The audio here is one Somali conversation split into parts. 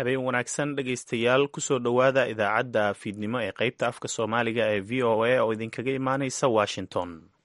habeen wanaagsan dhegaystayaal kusoo dhowaada idaacadda fiidnimo ee qaybta afka soomaaliga ee v o a oo idinkaga imaanaysa washington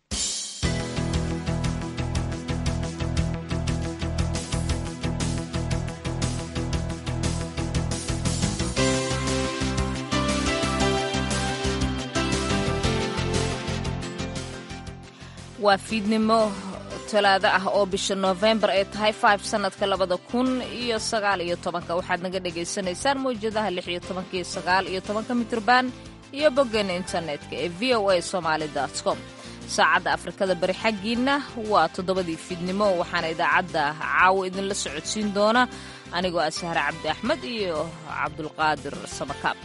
waa fiidnimo talaado ah oo bisha noofembar ay tahay five sannadka labada kun iyo sagaal iyo tobanka waxaad naga dhagaysanaysaan mawjadaha lix iyo tobanka iyo sagaal iyo tobanka mitrban iyo boggeena internetka ee v o a somaali com saacadda afrikada bari xaggiinna waa toddobadii fiidnimo waxaana idaacadda caawo idinla socodsiin doona anigoo ah sahre cabdi axmed iyo cabdulqaadir samakaab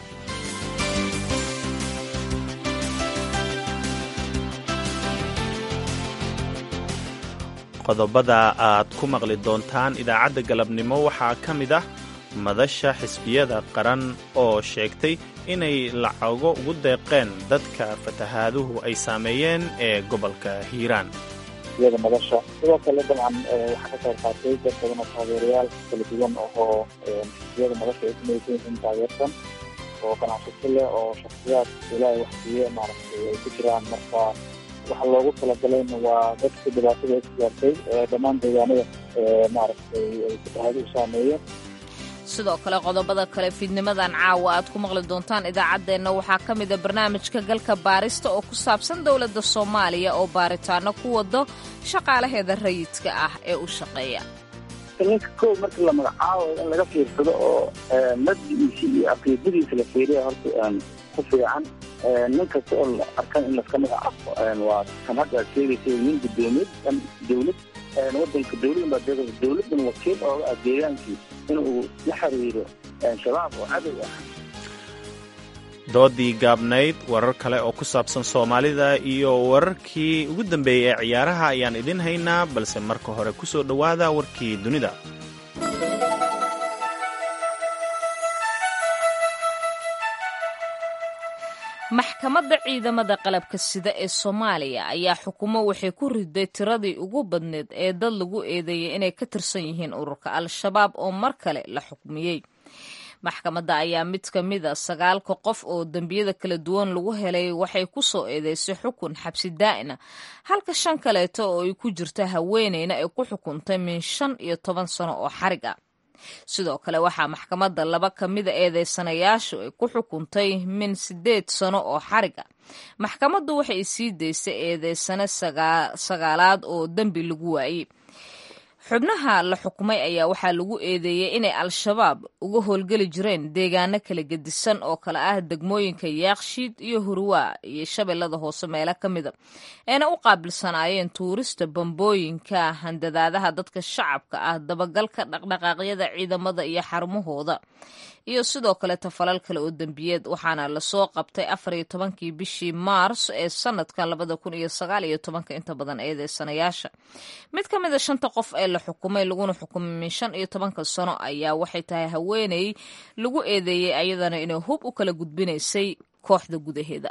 qodobada aad ku maqli doontaan idaacadda galabnimo waxaa ka mid ah madasha xisbiyada qaran oo sheegtay inay lacago ugu deeqeen dadka fatahaaduhu ay saameeyeen ee gobolka hiiraan xisbiyada madasha sidoo kale dabcan waxaa ka qayb qaatay dad badan oo taageerayaal kala duwan oo xisbiyada madasha ay kumaysan yihiin taageersan oo ganacsato leh oo shaksiyaad ilaahay waxsiiye maaragtay ay ku jiraan marka waxa loogu talagalayna waa dadka dhibaatada ku gaartay dhammaan deegaanada maaragtay ay fatahaaduhu saameeyeen sidoo kale qodobada kale fiidnimadan caawa aad ku maqli doontaan idaacaddeenna waxaa ka mida barnaamijka galka baarista oo ku saabsan dowladda soomaaliya oo baaritaano ku wado shaqaalaheeda rayidka ah ee u shaqeeya ninka kow markii la magacaabo in laga fiirsado oo maddigiisa iyo aqiidadiisa la fiiriya horta ku fiican nin kasta oo la arkan in laska magacaabo waa kan hadda aad sheegaysa nin gudoomiyad kan dowlad wadanka dowladan baa deeqaysa dowladan wakiil ooga ah deegaankii in uu la xiriiro shabaab oo cadow ah doodii gaabnayd warar kale oo ku saabsan soomaalida iyo wararkii ugu dambeeyey ee ciyaaraha ayaan idin haynaa balse marka hore ku soo dhowaada warkii dunida maxkamadda ciidamada qalabka sida ee soomaaliya ayaa xukumo waxay ku riday tiradii ugu badneed ee dad lagu eedeeyay inay ka tirsan yihiin ururka al-shabaab oo mar kale la xukmiyey maxkamadda ayaa mid ka mida sagaalka qof oo dembiyada kala duwan lagu helay waxay ku soo eedeysay xukun xabsi daa'ina halka shan kaleeto oo ay ku jirta haweeneyna ay ku xukuntay min shan iyo toban sano oo xarig ah sidoo kale waxaa maxkamadda laba ka mida eedeysanayaashu ay ku xukuntay min siddeed sano oo xarig ah maxkamaddu waxay sii daysay eedeysane sagaalaad oo dembi lagu waayey xubnaha la xukumay ayaa waxaa lagu eedeeyey inay al-shabaab uga howlgeli jireen deegaano kala gedisan oo kale ah degmooyinka yaakshiid iyo hurwaa iyo shabeellada hoose meelo ka mida eena u qaabilsanaayeen tuurista bambooyinka handadaadaha dadka shacabka ah dabagalka dhaqdhaqaaqyada ciidamada iyo xarumahooda iyo sidoo kale tafalal kale oo dembiyeed waxaana lasoo qabtay afar iyo tobankii bishii maars ee sanadkan labada kun iyo sagaal iyo tobanka inta badan eedeysanayaasha mid ka mida shanta qof ee la xukumay laguna xukumay min shan iyo tobanka sano ayaa waxay tahay haweeney lagu eedeeyey ayadana inay hub u kala gudbinaysay kooxda gudaheeda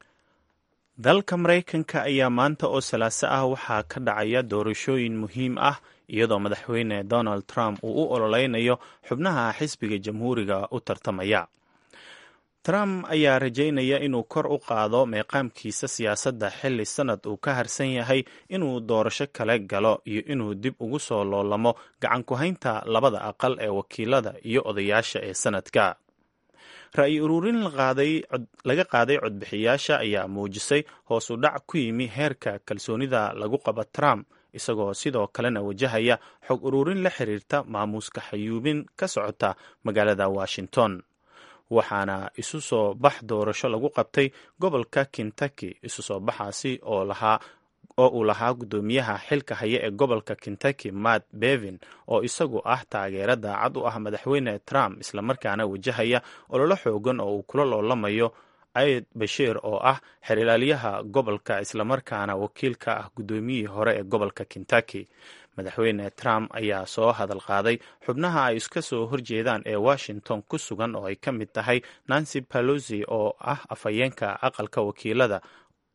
dalka maraykanka ayaa maanta oo salaaso ah waxaa ka dhacaya doorashooyin muhiim ah iyadoo madaxweyne donald trump uu u ololeynayo xubnaha xisbiga jamhuuriga u tartamaya trump ayaa rajaynaya inuu kor u qaado meeqaamkiisa siyaasadda xilli sannad uu ka harsan yahay inuu doorasho kale galo iyo inuu dib ugu soo loolamo gacan ku-haynta labada aqal ee wakiilada iyo odayaasha ee sanadka ra-yi ururin laga qaaday codbixiyaasha ayaa muujisay hoos u dhac ku yimi heerka kalsoonida lagu qabo trump isagoo sidoo kalena wajahaya xog ururin la xiriirta maamuuska xayuubin ka socota magaalada washington waxaana isu soo bax doorasho lagu qabtay gobolka kentucky isu soo baxaasi oo lahaa oo uu lahaa guddoomiyaha xilka haya ee gobolka kentucky matt bevin oo isagu ah taageera daacad u ah madaxweyne trump islamarkaana wajahaya ololo xoogan oo uu kula loolamayo aid bashiir oo ah xerilaalyaha gobolka islamarkaana wakiilka ah guddoomiyihii hore ee gobolka kentucky madaxweyne trump ayaa soo hadal qaaday xubnaha ay iska soo horjeedaan ee washington ku sugan oo ay ka mid tahay nancy pelosi oo ah afhayeenka aqalka wakiilada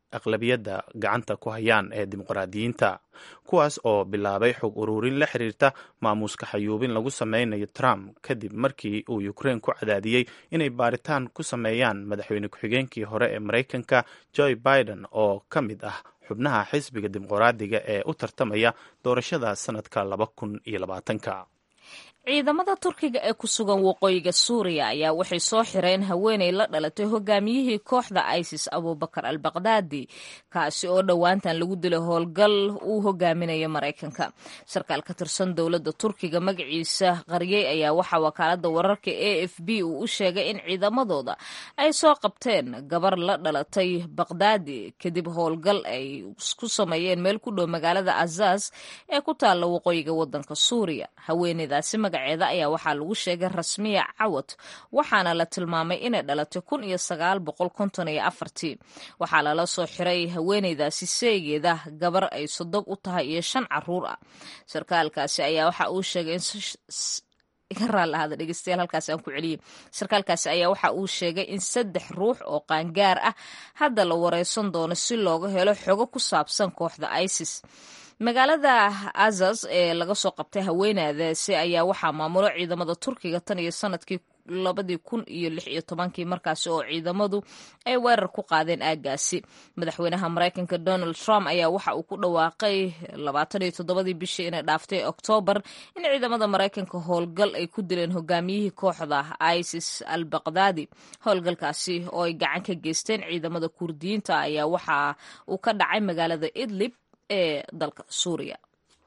aqlabiyadda gacanta ku hayaan ee dimuqraadiyiinta kuwaas oo bilaabay xog ururin la xiriirta maamuuska xayuubin lagu sameynayo trump kadib markii uu ukraine ku cadaadiyey inay baaritaan ku sameeyaan madaxweyne ku-xigeenkii hore ee maraykanka joe biden oo ka mid ah xubnaha xisbiga dimuqraadiga ee u tartamaya doorashada sanadka laba kun iyo labaatanka ciidamada turkiga ee ku sugan waqooyiga suuriya ayaa waxay soo xireen haweenay la dhalatay hogaamiyihii kooxda isis abubakar al baqdaadi kaasi oo dhowaantan lagu dilay howlgal uu hogaaminayo maraykanka sarkaal ka tirsan dowladda turkiga magaciisa qaryey ayaa waxaa wakaalada wararka a f b uu u sheegay in ciidamadooda ay soo qabteen gabar la dhalatay baqdaadi kadib howlgal ay ku sameeyeen meel ku dhow magaalada azaz ee ku taalla waqooyiga wadanka suuriya haweeneydaasi magaceeda ayaa waxaa lagu sheegay rasmiya cawad waxaana la tilmaamay inay dhalatay kun iyo sagaal boqol konton iyo afartii waxaa lala soo xiray haweeneydaasi seegeeda gabar ay sodog u tahay iyo shan caruur ah sarkaalkaasi ayaa waxa uu sheegay iga raallahada dhegeystayaal halkaasi aan ku celiyey sarkaalkaasi ayaa waxa uu sheegay in saddex ruux oo qaangaar ah hadda la wareysan doono si looga helo xogo ku saabsan kooxda isis magaalada azaz ee laga soo qabtay haweenadaasi ayaa waxaa maamulo ciidamada turkiga tan iyo sanadkii labadii kun iyo lix iyo tobankii markaasi oo ciidamadu ay weerar ku qaadeen aagaasi madaxweynaha maraykanka donald trump ayaa waxa uu ku dhawaaqay labaatan iyo toddobadii bishii inay dhaaftay oktoobar in ciidamada maraykanka howlgal ay ku dileen hogaamiyihii kooxda isis al baqdaadi howlgalkaasi oo ay gacan ka geysteen ciidamada kurdiyiinta ayaa waxa uu ka dhacay magaalada idlib ee dalka suuriya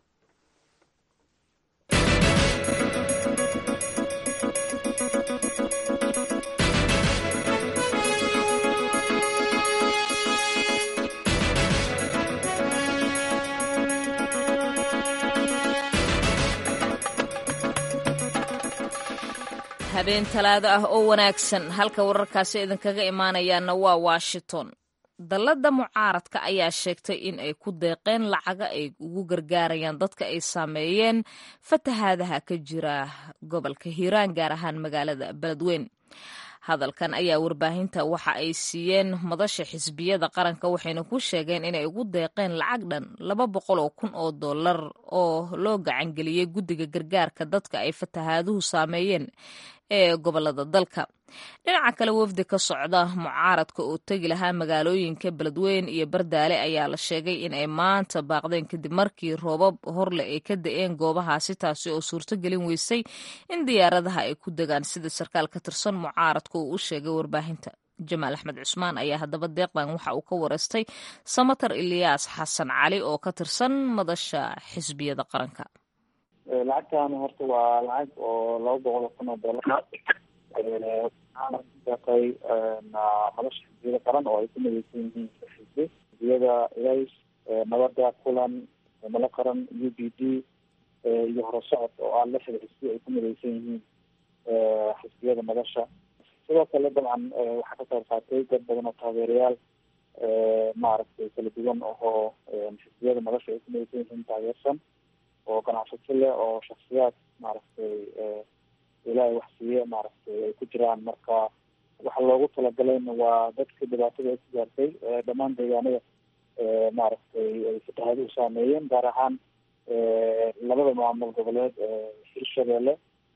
habeen talaado ah oo wanaagsan halka wararkaasi idinkaga imaanayaana waa washington dalladda mucaaradka ayaa sheegtay in ay ku deeqeen lacaga ay ugu gargaarayaan dadka ay saameeyeen fatahaadaha ka jira gobolka hiiraan gaar ahaan magaalada beledweyn hadalkan ayaa warbaahinta waxa ay siiyeen madasha xisbiyada qaranka waxayna ku sheegeen inay ugu deeqeen lacag dhan laba boqol oo kun oo dollar oo loo gacangeliyey guddiga gargaarka dadka ay fatahaaduhu saameeyeen ee gobolada dalka dhinaca kale wafdi ka socda mucaaradka oo tegi lahaa magaalooyinka beledweyn iyo bardaale ayaa la sheegay in ay maanta baaqdeen kadib markii roobab horle ay ka da-een goobahaasi taasi oo suurto gelin weysay in diyaaradaha ay ku degaan sida sarkaal ka tirsan mucaaradka uu u sheegay warbaahinta jamaal axmed cusmaan ayaa haddaba deeqdan waxa uu ka wareystay samatar iliyaas xasan cali oo ka tirsan madasha xisbiyada qaranka lacagtan horta waa lacag oo laba boqol oo kun oo dollar waxaana ku deeqay madasha xisbiyada qaran oo ay ku mideysan yihiin xisbi xisbiyada ilays nabada kulan mala qaran u b d iyo horusocod oo ah lixda xisbi ay ku mideysan yihiin xisbiyada madasha sidoo kale dabcan waxaa ka qayb qaatay dad badan oo taageerayaal maaragtay kala duwan oo xisbiyada madasha ay ku mideysan yihiin taageersan oo ganacsato leh oo shaksiyaad maaragtay ilaahay wax siiye maaragtay ay ku jiraan marka waxa loogu talagalayna waa dadka dhibaatada ay ku gaartay dhammaan deegaanada maaragtay ay fatahaaduhu saameeyeen gaar ahaan labada maamul goboleed hirshabeelle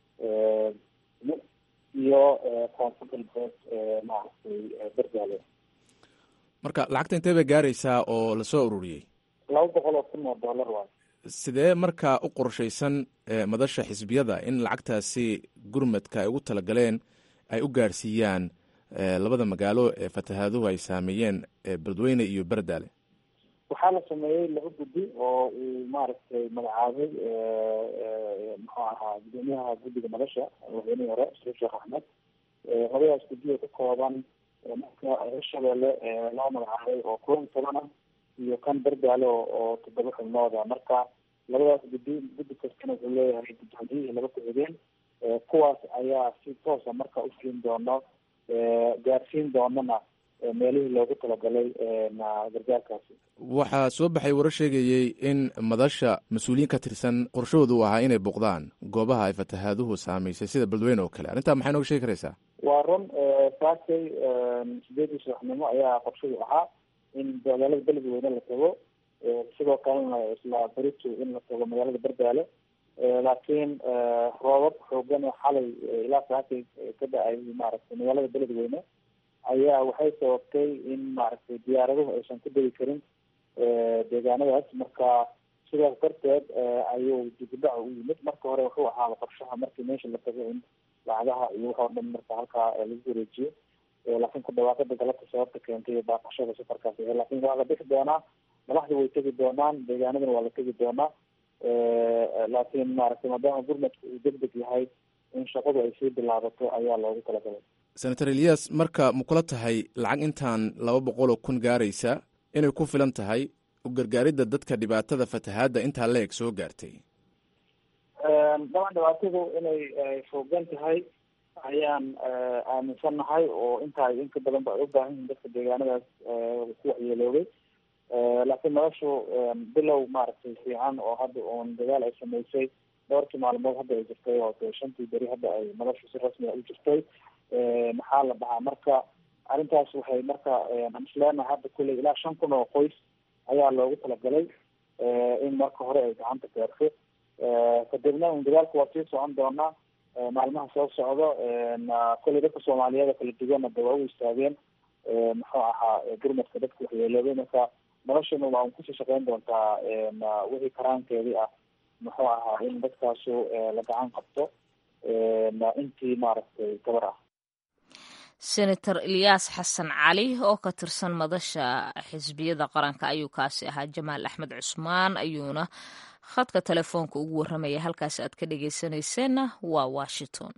iyo koonfur galbeed maaragtay berdaale marka lacagta intee bay gaaraysaa oo lasoo ururiyey laba boqol oo kun oo dollar waay sidee markaa u qorshaysan madasha xisbiyada in lacagtaasi gurmadka ay ugu talagaleen ay u gaarsiiyaan labada magaalo ee fatahaaduhu ay saameeyeen beledweyne iyo berdaale waxaa la sameeyey laba guddi oo uu maaragtay magacaabay muxuu ahaa gudoomiyaha guddiga madasha madaxweynihii hore sariif sheekh axmed labadaas guddi oo ka kooban marka hirshabeelle loo magacaabay oo kulan toban ah iyo kan berdaale oo toddoba xubnooda marka labadaas guddi guddi kastana wuxuu leeyahay guddoomiyihii laba ku-xigeen kuwaas ayaa si toosa marka ufulin doono gaarsiin doonana meelihii loogu talagalay gargaarkaasi waxaa soo baxay warar sheegayey in madasha mas-uuliyiin ka tirsan qorshahoodu u ahaa inay boqdaan goobaha ay fatahaaduhu saamaysay sida beledweyne oo kale arrintaa maxay nooga sheegi karaysaa waa run saakay sideedii subaxnimo ayaa qorshadu ahaa in magaalada beledweyne la tago sidoo kalena isla berito in la tago magaalada berdaale laakiin roobab xoogan oo xalay ilaa saakay ka da-ay maaragtay magaalada beledweyne ayaa waxay sababtay in maaragtay diyaaraduhu aysan ku degi karin deegaanadaas marka sidaas darteed ayuu dibudhac u yimid marka hore wuxuu ahaaba qorshaha markii meesha la tago in lacagaha iyo waxoo dhan marka halkaa lagu wareejiyo laakiin ku dhawaaqada galabta sababta keentay baaqashada safarkaas laakiin waa la bixi doonaa madaxdu way tegi doonaan deegaanadana waa la tegi doonaa laakiin maaragtay maadaama gurmadku uu deg deg yahay in shaqadu ay sii bilaabato ayaa loogu talagalay senator eliyas marka ma kula tahay lacag intaan laba boqol oo kun gaaraysa inay ku filan tahay u gargaaridda dadka dhibaatada fatahaadda intaa la eg soo gaartay daban dhibaatadu inay foogan tahay ayaan aaminsannahay oo intaa inka badan ba ay u baahan yihin dadka deegaanadaas ku waxyeeloobay laakiin noloshu bilow maaragtay fiican oo hadda uun dadaal ay sameysay dhowrkii maalmood hadda ay jirtay oo de shantii beri hadda ay noloshu si rasmi a u jirtay maxaa la dhahaa marka arrintaas waxay marka aan isleenahay hadda kulley ilaa shan kun oo qoys ayaa loogu talagalay in marka hore ay gacanta gaarto kadibna un dadaalku waa sii socon doonaa maalmaha soo socdo kolley dadka soomaaliyeed kala duwanna de waa u istaageen muxuu ahaa gurmadka dadka waxyeeloobay marka noloshana waa un kusii shaqeyn doontaa wixii karaankeedii ah muxuu ahaa in dadkaasu la gacan qabto intii maaragtay gabar ah senator ilyaas xasan cali oo ka tirsan madasha xisbiyada qaranka ayuu kaasi ahaa jamaal axmed cusmaan ayuuna khadka telefoonka ugu warramaya halkaas aad ka dhegeysanayseena waa washington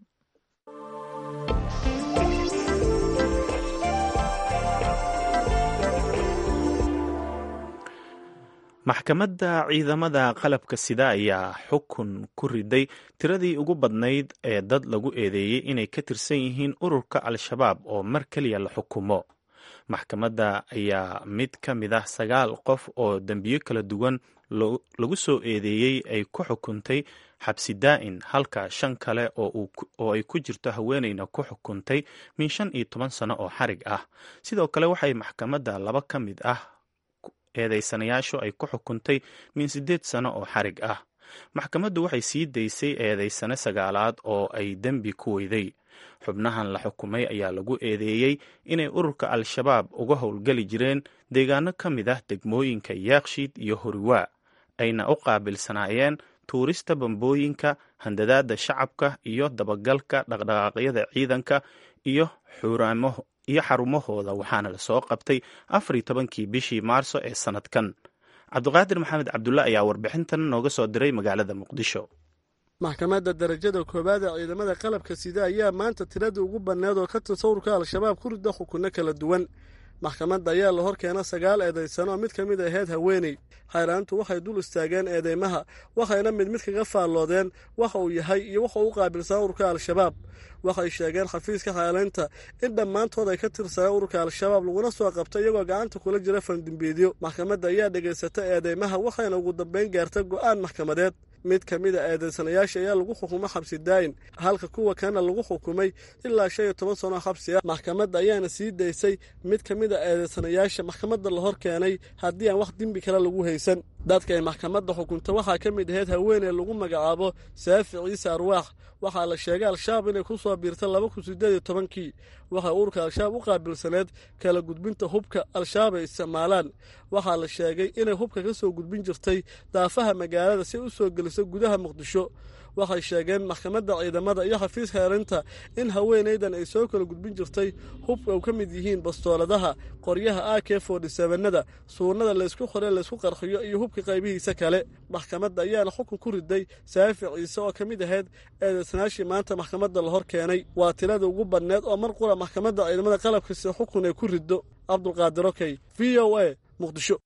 maxkamadda ciidamada qalabka sida ayaa xukun ku riday tiradii ugu badnayd ee dad lagu eedeeyey inay ka tirsan yihiin ururka al-shabaab oo mar keliya la xukumo maxkamadda ayaa mid ka mid ah sagaal qof oo dembiyo kala duwan lagu soo eedeeyey ay ku xukuntay xabsi daa'in halka shan kale oo ay ku jirto haweeneyna ku xukuntay min shan iyo toban sano oo xarig ah sidoo kale waxay maxkamadda laba ka mid ah eedeysanayaashu ay ku xukuntay min siddeed sano oo xarig ah maxkamaddu waxay sii daysay eedeysane sagaalaad oo ay dembi ku weyday xubnahan la xukumay ayaa lagu eedeeyey inay ururka al-shabaab uga howlgeli jireen deegaano ka mid ah degmooyinka yaakshiid iyo horiwaa ayna u qaabilsanaayeen tuurista bambooyinka handadaada shacabka iyo dabagalka dhaqdhaqaaqyada ciidanka iyo xuraamo iyo xarumahooda waxaana lasoo qabtay afar iyo tobankii bishii maarso ee sanadkan cabdiqaadir maxamed cabdulle ayaa warbixintan nooga soo diray magaalada muqdisho maxkamadda darajada koowaad ee ciidamada qalabka sida ayaa maanta tiradii ugu banneed oo ka tirsan ururka al-shabaab ku rida xukunno kala duwan maxkamadda ayaa la hor keena sagaal eedaysano oo mid ka mid ahayd haweeney hayraantu waxay dul istaageen eedeymaha waxayna mid mid kaga faalloodeen waxa uu yahay iyo waxa uu u qaabilsanaa ururka al-shabaab waxay sheegeen xafiiska xaalaynta in dhammaantood ay ka tirsaneen ururka al-shabaab laguna soo qabtay iyagoo gacanta kula jira fandimbiidyo maxkamadda ayaa dhegaysata eedeymaha waxayna ugu dambayn gaarta go'aan maxkamadeed mid ka mid a eedeysanayaasha ayaa lagu xukumay xabsi daayin halka kuwa kalena lagu xukumay ilaa shan iyo toban sano xabsi ah maxkamadda ayaana sii daysay mid ka mid a eedeysanayaasha maxkamadda la hor keenay haddii aan wax dembi kale lagu haysan dadka ay maxkamadda xukunta waxaa ka mid ahayd haweeney lagu magacaabo saafi ciise arwaax waxaa la sheegay al-shabaab inay ku soo biirta laba kun sideed iyo tobankii waxay ururka al-shabaab u qaabilsaneed kala gudbinta hubka al-shabaab ay isticmaalaan waxaa la sheegay inay hubka ka soo gudbin jirtay daafaha magaalada si u soo geliso gudaha muqdisho waxay sheegeen maxkamadda ciidamada iyo xafiiska erinta in haweenaydan ay soo kala gudbin jirtay hubka u ka mid yihiin bastooladaha qoryaha a k fordysevenada suunada laysku qore laysku qarxiyo iyo hubka qaybihiisa kale maxkamadda ayaana xukun ku riday saafi ciise oo ka mid ahayd eedeysanaashii maanta maxkamadda la hor keenay waa tirada ugu badneed oo mar qura maxkamadda ciidamada qalabkasi xukun ay ku riddo cabdulqaadir okey v o a muqdisho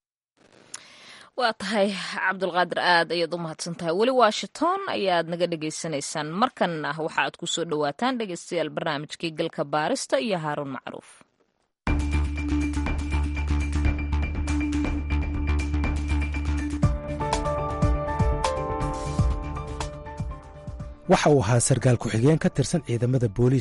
waa tahay cabdulqaadir aad ayaad u mahadsan tahay weli washington ayaad naga dhegaysanaysaan markanna waxa aad ku soo dhowaataan dhegeystayaal barnaamijkii galka baarista iyo haaruun macruuf waxa uu ahaa sarkaal ku-xigeen ka tirsan ciidamada booliiska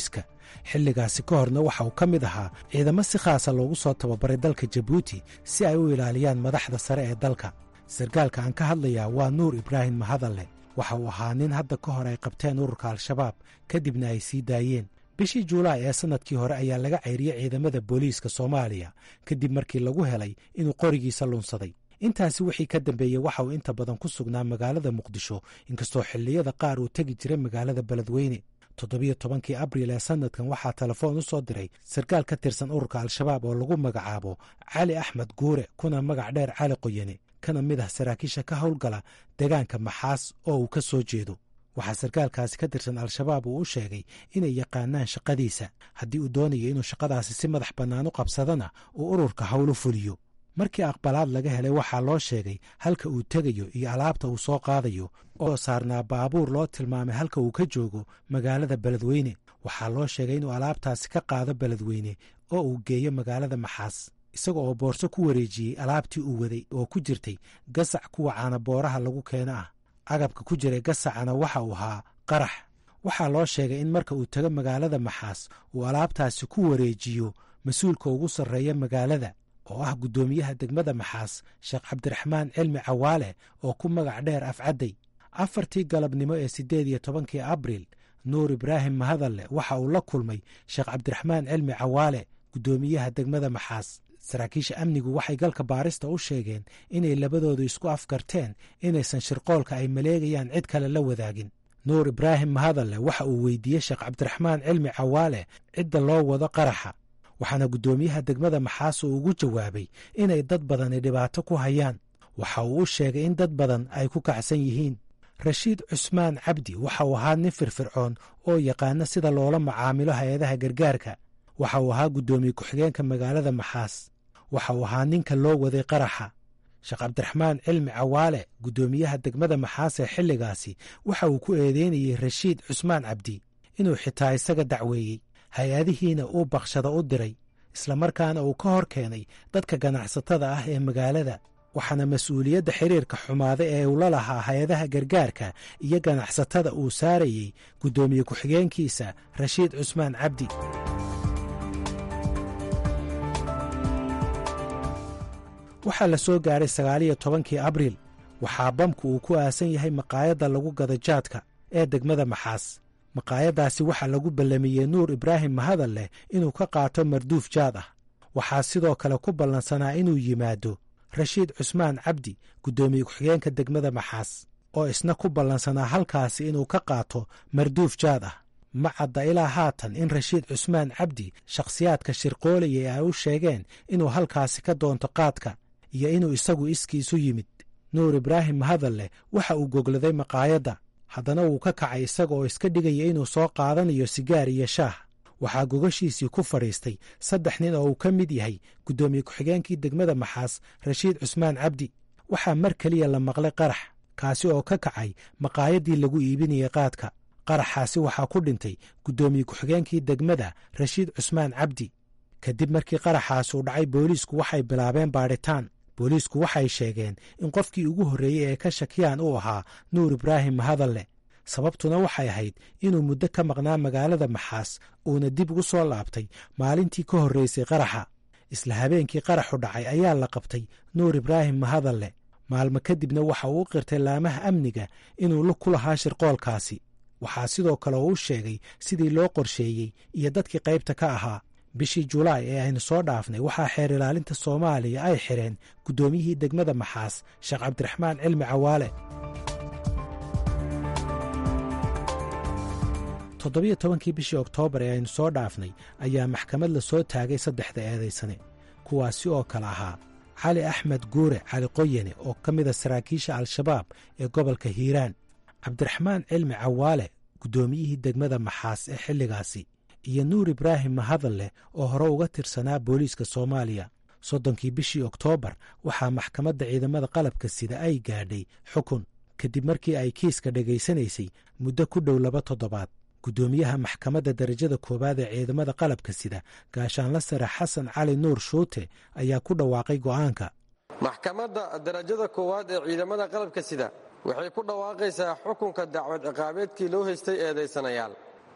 xilligaasi ka horna waxa uu ka mid ahaa ciidamo si khaasa loogu soo tababaray dalka jabuuti si ay u ilaaliyaan madaxda sare ee dalka sarkaalka aan ka hadlayaa waa nuur ibraahim mahadalle waxa uu ahaa nin hadda ka hor ay qabteen ururka al-shabaab kadibna ay sii daayeen bishii juulaay ee sannadkii hore ayaa laga cayriyey ciidamada booliiska soomaaliya kadib markii lagu helay inuu qorigiisa lunsaday intaasi wixii ka dambeeyey waxa uu inta badan ku sugnaa magaalada muqdisho inkastoo xilliyada qaar uu tegi jiray magaalada beledweyne toddobiyo tobankii abriil ee sannadkan waxaa telefoon u soo diray sarkaal ka tirsan ururka al-shabaab oo lagu magacaabo cali axmed guure kuna magac dheer cali qoyane kana mid ah saraakiisha ka howlgala deegaanka maxaas oo uu ka soo jeedo waxaa sarkaalkaasi ka tirsan al-shabaab uu u sheegay inay yaqaanaan shaqadiisa haddii uu doonayo inuu shaqadaasi si madax bannaan u qabsadana uu ururka howl u fuliyo markii aqbalaad laga helay waxaa loo sheegay halka uu tegayo iyo alaabta uu soo qaadayo oo saarnaa baabuur loo tilmaamay halka uu ka joogo magaalada beledweyne waxaa loo sheegay inuu alaabtaasi ka qaado beledweyne oo uu geeyo magaalada maxaas isaga oo boorso ku wareejiyey alaabtii uu waday oo ku jirtay gasac kuwa caanabooraha lagu keeno ah agabka ku jiray gasacana waxa uu ahaa qarax waxaa loo sheegay in marka uu tago magaalada maxaas uu alaabtaasi ku wareejiyo mas-uulka ugu sarreeya magaalada oo ah guddoomiyaha degmada maxaas sheekh cabdiraxmaan cilmi cawaale oo ku magac dheer afcadday afartii galabnimo ee siddeed iyo tobankii abriil nuur ibraahim mahadalle waxa uu la kulmay sheekh cabdiraxmaan cilmi cawaale guddoomiyaha degmada maxaas saraakiisha amnigu waxay galka baarista u sheegeen inay labadoodu isku afgarteen inaysan shirqoolka ay maleegayaan cid kale la wadaagin nuur ibraahim mahadalle waxa uu weydiiyey sheekh cabdiraxmaan cilmi cawaale cidda loo wado qaraxa waxaana guddoomiyaha degmada maxaas uu ugu jawaabay inay dad badani dhibaato ku hayaan waxa uu u sheegay in dad badan ay ku kacsan yihiin rashiid cusmaan cabdi waxa uu ahaa nin firfircoon oo yaqaana sida loola macaamilo hay-adaha gargaarka waxa uu ahaa guddoomiye ku-xigeenka magaalada maxaas waxa uu ahaa ninka loo waday qaraxa sheekh cabdiraxmaan cilmi cawaale guddoomiyaha degmada maxaas ee xilligaasi waxa uu ku eedeynayey rashiid cusmaan cabdi inuu xitaa isaga dacweeyey hay-adihiina uu bakshada u diray islamarkaana uu ka hor keenay dadka ganacsatada ah ee magaalada waxaana mas-uuliyadda xiriirka xumaada ee uu la lahaa hay-adaha gargaarka iyo ganacsatada uu saarayey guddoomiye ku-xigeenkiisa rashiid cusmaan cabdi waxaa la soo gaaray sagaaliyo tobankii abriil waxaa bamku uu ku aasan yahay maqaayadda lagu gada jaadka ee degmada maxaas maqaayaddaasi waxaa lagu ballamiyey nuur ibraahim mahadal leh inuu ka qaato marduuf jaad ah waxaa sidoo kale ku ballansanaa inuu yimaado rashiid cusmaan cabdi guddoomiye ku-xigeenka degmada maxaas oo isna ku ballansanaa halkaasi inuu ka qaato marduuf jaad ah ma cadda ilaa haatan in rashiid cusmaan cabdi shakhsiyaadka shirqoolayay ay u sheegeen inuu halkaasi ka doonto qaadka iyo inuu isagu iskiisu yimid nuur ibraahim mahadalle waxa uu gogladay maqaayadda haddana wuu ka kacay isaga oo iska dhigaya inuu soo qaadanayo sigaar iyo shaah waxaa gogashiisii ku fadhiistay saddex nin oo uu ka mid yahay guddoomiye ku-xigeenkii degmada maxaas rashiid cusmaan cabdi waxaa mar keliya la maqlay qarax kaasi oo ka kacay maqaayaddii lagu iibinayay qaadka qaraxaasi waxaa ku dhintay guddoomiye ku-xigeenkii degmada rashiid cusmaan cabdi kadib markii qaraxaasi uu dhacay booliisku waxay bilaabeen baadhitaan booliisku waxay sheegeen in qofkii ugu horreeyey ee ka shakiyaan uu ahaa nuur ibraahim mahadalle sababtuna waxay ahayd inuu muddo ka maqnaa magaalada maxaas uuna dib ugu soo laabtay maalintii ka horreysay qaraxa isla habeenkii qaraxu dhacay ayaa la qabtay nuur ibraahim mahadalle maalmo kadibna waxa uu u qirtay laamaha amniga inuu la ku lahaa shirqoolkaasi waxaa sidoo kale uu u sheegay sidii loo qorsheeyey iyo dadkii qaybta ka ahaa bishii julaay ee aynu soo dhaafnay waxaa xeer ilaalinta soomaaliya ay xidheen guddoomiyihii degmada maxaas sheekh cabdiraxmaan cilmi cawaale toddobiyo tobankii bishii oktoobar ee aynu soo dhaafnay ayaa maxkamad la soo taagay saddexda eedaysane kuwaasi oo kale ahaa cali axmed guure cali qoyane oo ka mida saraakiisha al-shabaab ee gobolka hiiraan cabdiraxmaan cilmi cawaale guddoomiyihii degmada maxaas ee xilligaasi iyo nuur ibraahim mahadalle oo hore uga tirsanaa booliiska soomaaliya soddonkii bishii oktoobar waxaa maxkamadda ciidamada qalabka sida ay gaadhay xukun kadib markii ay kiiska dhegaysanaysay muddo ku dhow laba toddobaad guddoomiyaha maxkamadda darajada koowaad ee ciidamada qalabka sida gaashaanla sare xasan cali nuur shuute ayaa ku dhawaaqay go'aanka maxkamadda darajada koowaad ee ciidamada qalabka sida waxay ku dhawaaqaysaa xukunka dacwad ciqaabeedkii loo haystay eedaysanayaal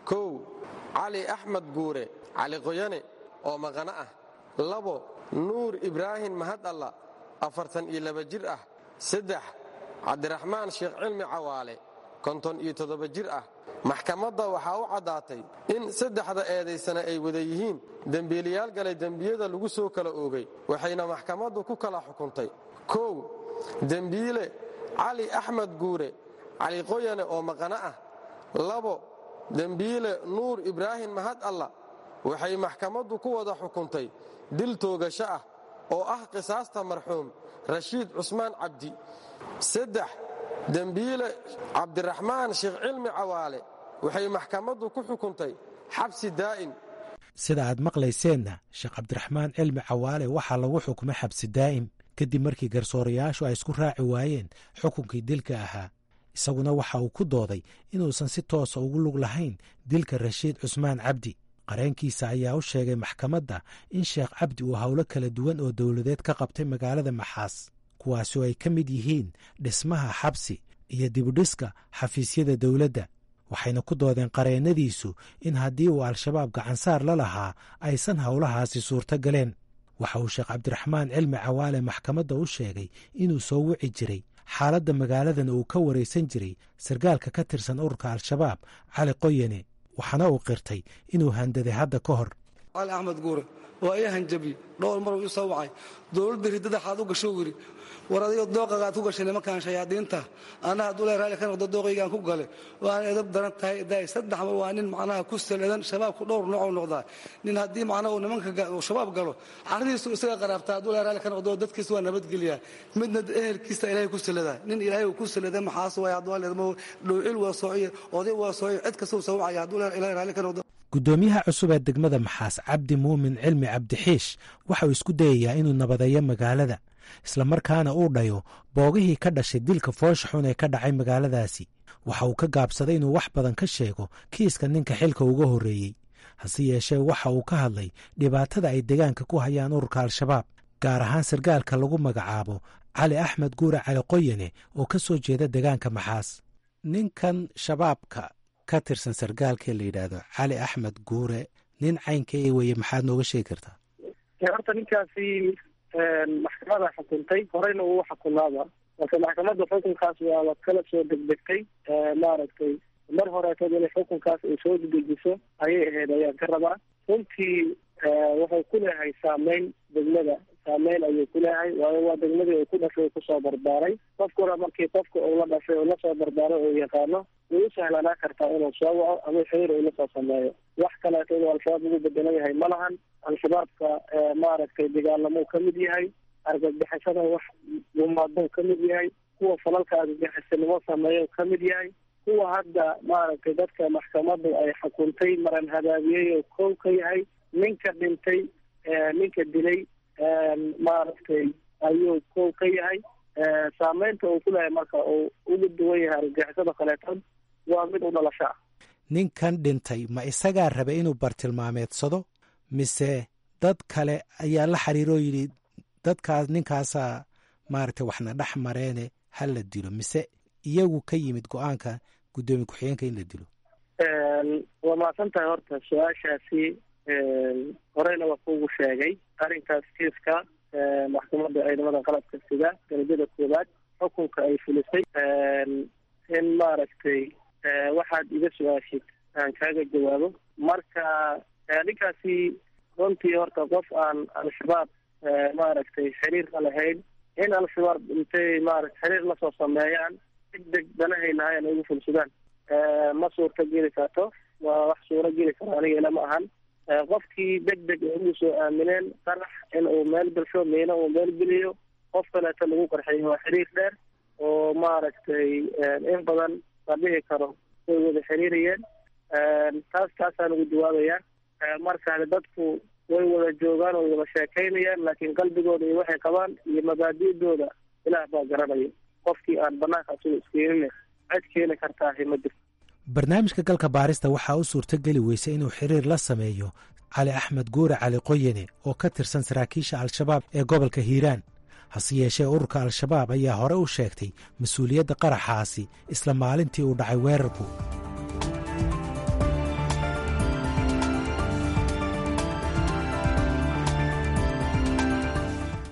kow cali axmed guure cali qoyane oo maqano ah labo nuur ibraahim mahad alla afartan iyo laba jir ah saddex cabdiraxmaan sheekh cilmi cawaale konton iyo toddoba jir ah maxkamadda waxaa u caddaatay in saddexda eedaysana ay wada yihiin dembiilayaal galay dembiyada lagu soo kala oogay waxayna maxkamaddu ku kala xukuntay kow dembiile cali axmed guure cali qoyane oo maqano ah labo dembiile nuur ibraahim mahad alla waxay maxkamaddu ku wada xukuntay dil toogasho ah oo ah qisaasta marxuum rashiid cusmaan cabdi saddex dembiile cabdiraxmaan sheekh cilmi cawaale waxay maxkamaddu ku xukuntay xabsi daa'im sida aad maqlayseenna sheekh cabdiraxmaan cilmi cawaale waxaa lagu xukumay xabsi daa'im kadib markii garsoorayaashu ay isku raaci waayeen xukunkii dilka ahaa isaguna waxa uu ku dooday inuusan si toosa ugu lug lahayn dilka rashiid cusmaan cabdi qareenkiisa ayaa u sheegay maxkamadda in sheekh cabdi uu howlo kala duwan oo dowladeed ka qabtay magaalada maxaas kuwaasi oo ay ka mid yihiin dhismaha xabsi iyo dibudhiska xafiisyada dowladda waxayna ku doodeen qareennadiisu in haddii uu al-shabaab gacansaar la lahaa aysan howlahaasi suurto galeen waxa uu sheekh cabdiraxmaan cilmi cawaale maxkamadda u sheegay inuu soo wici jiray xaaladda magaaladan uu ka waraysan jiray sargaalka ka tirsan ururka al-shabaab cali qoyane waxaana uu qirtay inuu handaday hadda ka hor cali axmed guure waa ii hanjabi dhowr maruu ii soo wacay dowladda riddada xaad u gasho wiri war adigo dooqagaad ku gashay nimankan shayaadiinta anna hadduu le raalli ka noqdo dooqaygaan ku gale waan edab daran tahay daay saddex mar waa nin macnaha ku saleedan shabaabku dhowr noocou noqdaa nin haddii macnaha uu nimanka shabaab galo carridiisu isaga qaraabtaa hadduu le raalli ka noqdo dadkiisa waa nabadgelyaa midna ehelkiisa ilaahay ku saledaa nin ilaahay uu ku saleda maxaas waay hadduu leedmo dhowcil waa soociye oday waa soociye cid kasta uu soo wacaya hadduu le ilaahay raalli ka noqdo guddoomiyaha cusub ee degmada maxaas cabdi muumin cilmi cabdixiish waxa uu isku dayayaa inuu nabadeeyo magaalada islamarkaana uu dhayo boogihii ka dhashay dilka foosha xun ee ka dhacay magaaladaasi waxa uu ka gaabsaday inuu wax badan ka sheego kiiska ninka xilka uga horreeyey hase yeeshee waxa uu ka hadlay dhibaatada ay deegaanka ku hayaan ururka al-shabaab gaar ahaan sargaalka lagu magacaabo cali axmed guure cali qoyane oo ka soo jeeda deegaanka maxaas ninkan shabaabka ka tirsan sargaalkee la yidhaahdo cali axmed guure nin caynka e weye maxaad nooga sheegi kartaa horta ninkaasi maxkamada xukuntay horeyna uu xukunaaba marka maxkamadda xukunkaas waaba kala soo degdegtay maaragtay mar horeetood inay xukunkaas ay soo dedejiso ayay ahayd ayaan ka rabaa runtii wuxuu ku leeyahay saameyn degmada saameyn ayuu ku leeyahay waayo waa degmadii uu ku dhashay kusoo barbaaray qofkuna markii qofka uu la dhashay uu lasoo barbaaray uu yaqaano way u sahlanaa kartaa inuu soo waco ama xiriir uu lasoo sameeyo wax kaleeto inuu al-shabaab ugu bedelan yahay ma lahan al-shabaabka maaragtay dagaalamuu ka mid yahay argagixisada wax gumaadou ka mid yahay kuwa falalka argagixisanimo sameeyo ka mid yahay kuwa hadda maaragtay dadka maxkamaddu ay xukuntay maran habaabiyey oo kow ka yahay ninka dhintay ninka dilay maaragtay ayuu kow ka yahay saameynta uu ku leeyahay marka uu uga duwan yahay argagixisada kaleetood waa mid u dhalasho ah ninkan dhintay ma isagaa rabay inuu bartilmaameedsado mise dad kale ayaa la xiriiroo yidhi dadkaas ninkaasaa maaragtay waxna dhex mareene ha la dilo mise iyagu ka yimid go-aanka guddoomiye ku-xigeenka in la dilo waa mahadsan tahay horta su-aashaasi horeyna waa kuugu sheegay arrinkaas kiiska maxkamadda ciidamada qalabka sida darajada koowaad xukunka ay fulisay in maaragtay waxaad iga su-aashid aan kaaga jawaabo marka ninkaasi runtii horta qof aan al-shabaab maaragtay xiriir la lahayn in al-shabaab intay maarata xiriir lasoo sameeyaan deg deg danahay lahayn ay ugu fulsadaan ma suurta geli karto waa wax suuro geli karo aniga ila ma ahan qofkii deg deg ay ugu soo aamineen qarax in uu meel gasho miina uu meel geliyo qof kaleeto lagu qarxiyo waa xiriir dheer oo maaragtay in badan la dhihi karo way wada xiriirayeen taas taasaan ugu jawaabaya marka dadku way wada joogaan way wada sheekaynayaan laakiin qalbigooda iyo waxay qabaan iyo mabaadi'dooda ilaah baa garanaya qofkii aan banaanka asuga iskeenin cid keeni kartaahi ma jirto barnaamijka galka baarista waxaa u suurto geli weysay inuu xiriir la sameeyo cali axmed guure cali qoyane oo ka tirsan saraakiisha al-shabaab ee gobolka hiiraan hase yeeshee ururka al-shabaab ayaa hore u sheegtay mas-uuliyadda qaraxaasi isla maalintii uu dhacay weerarku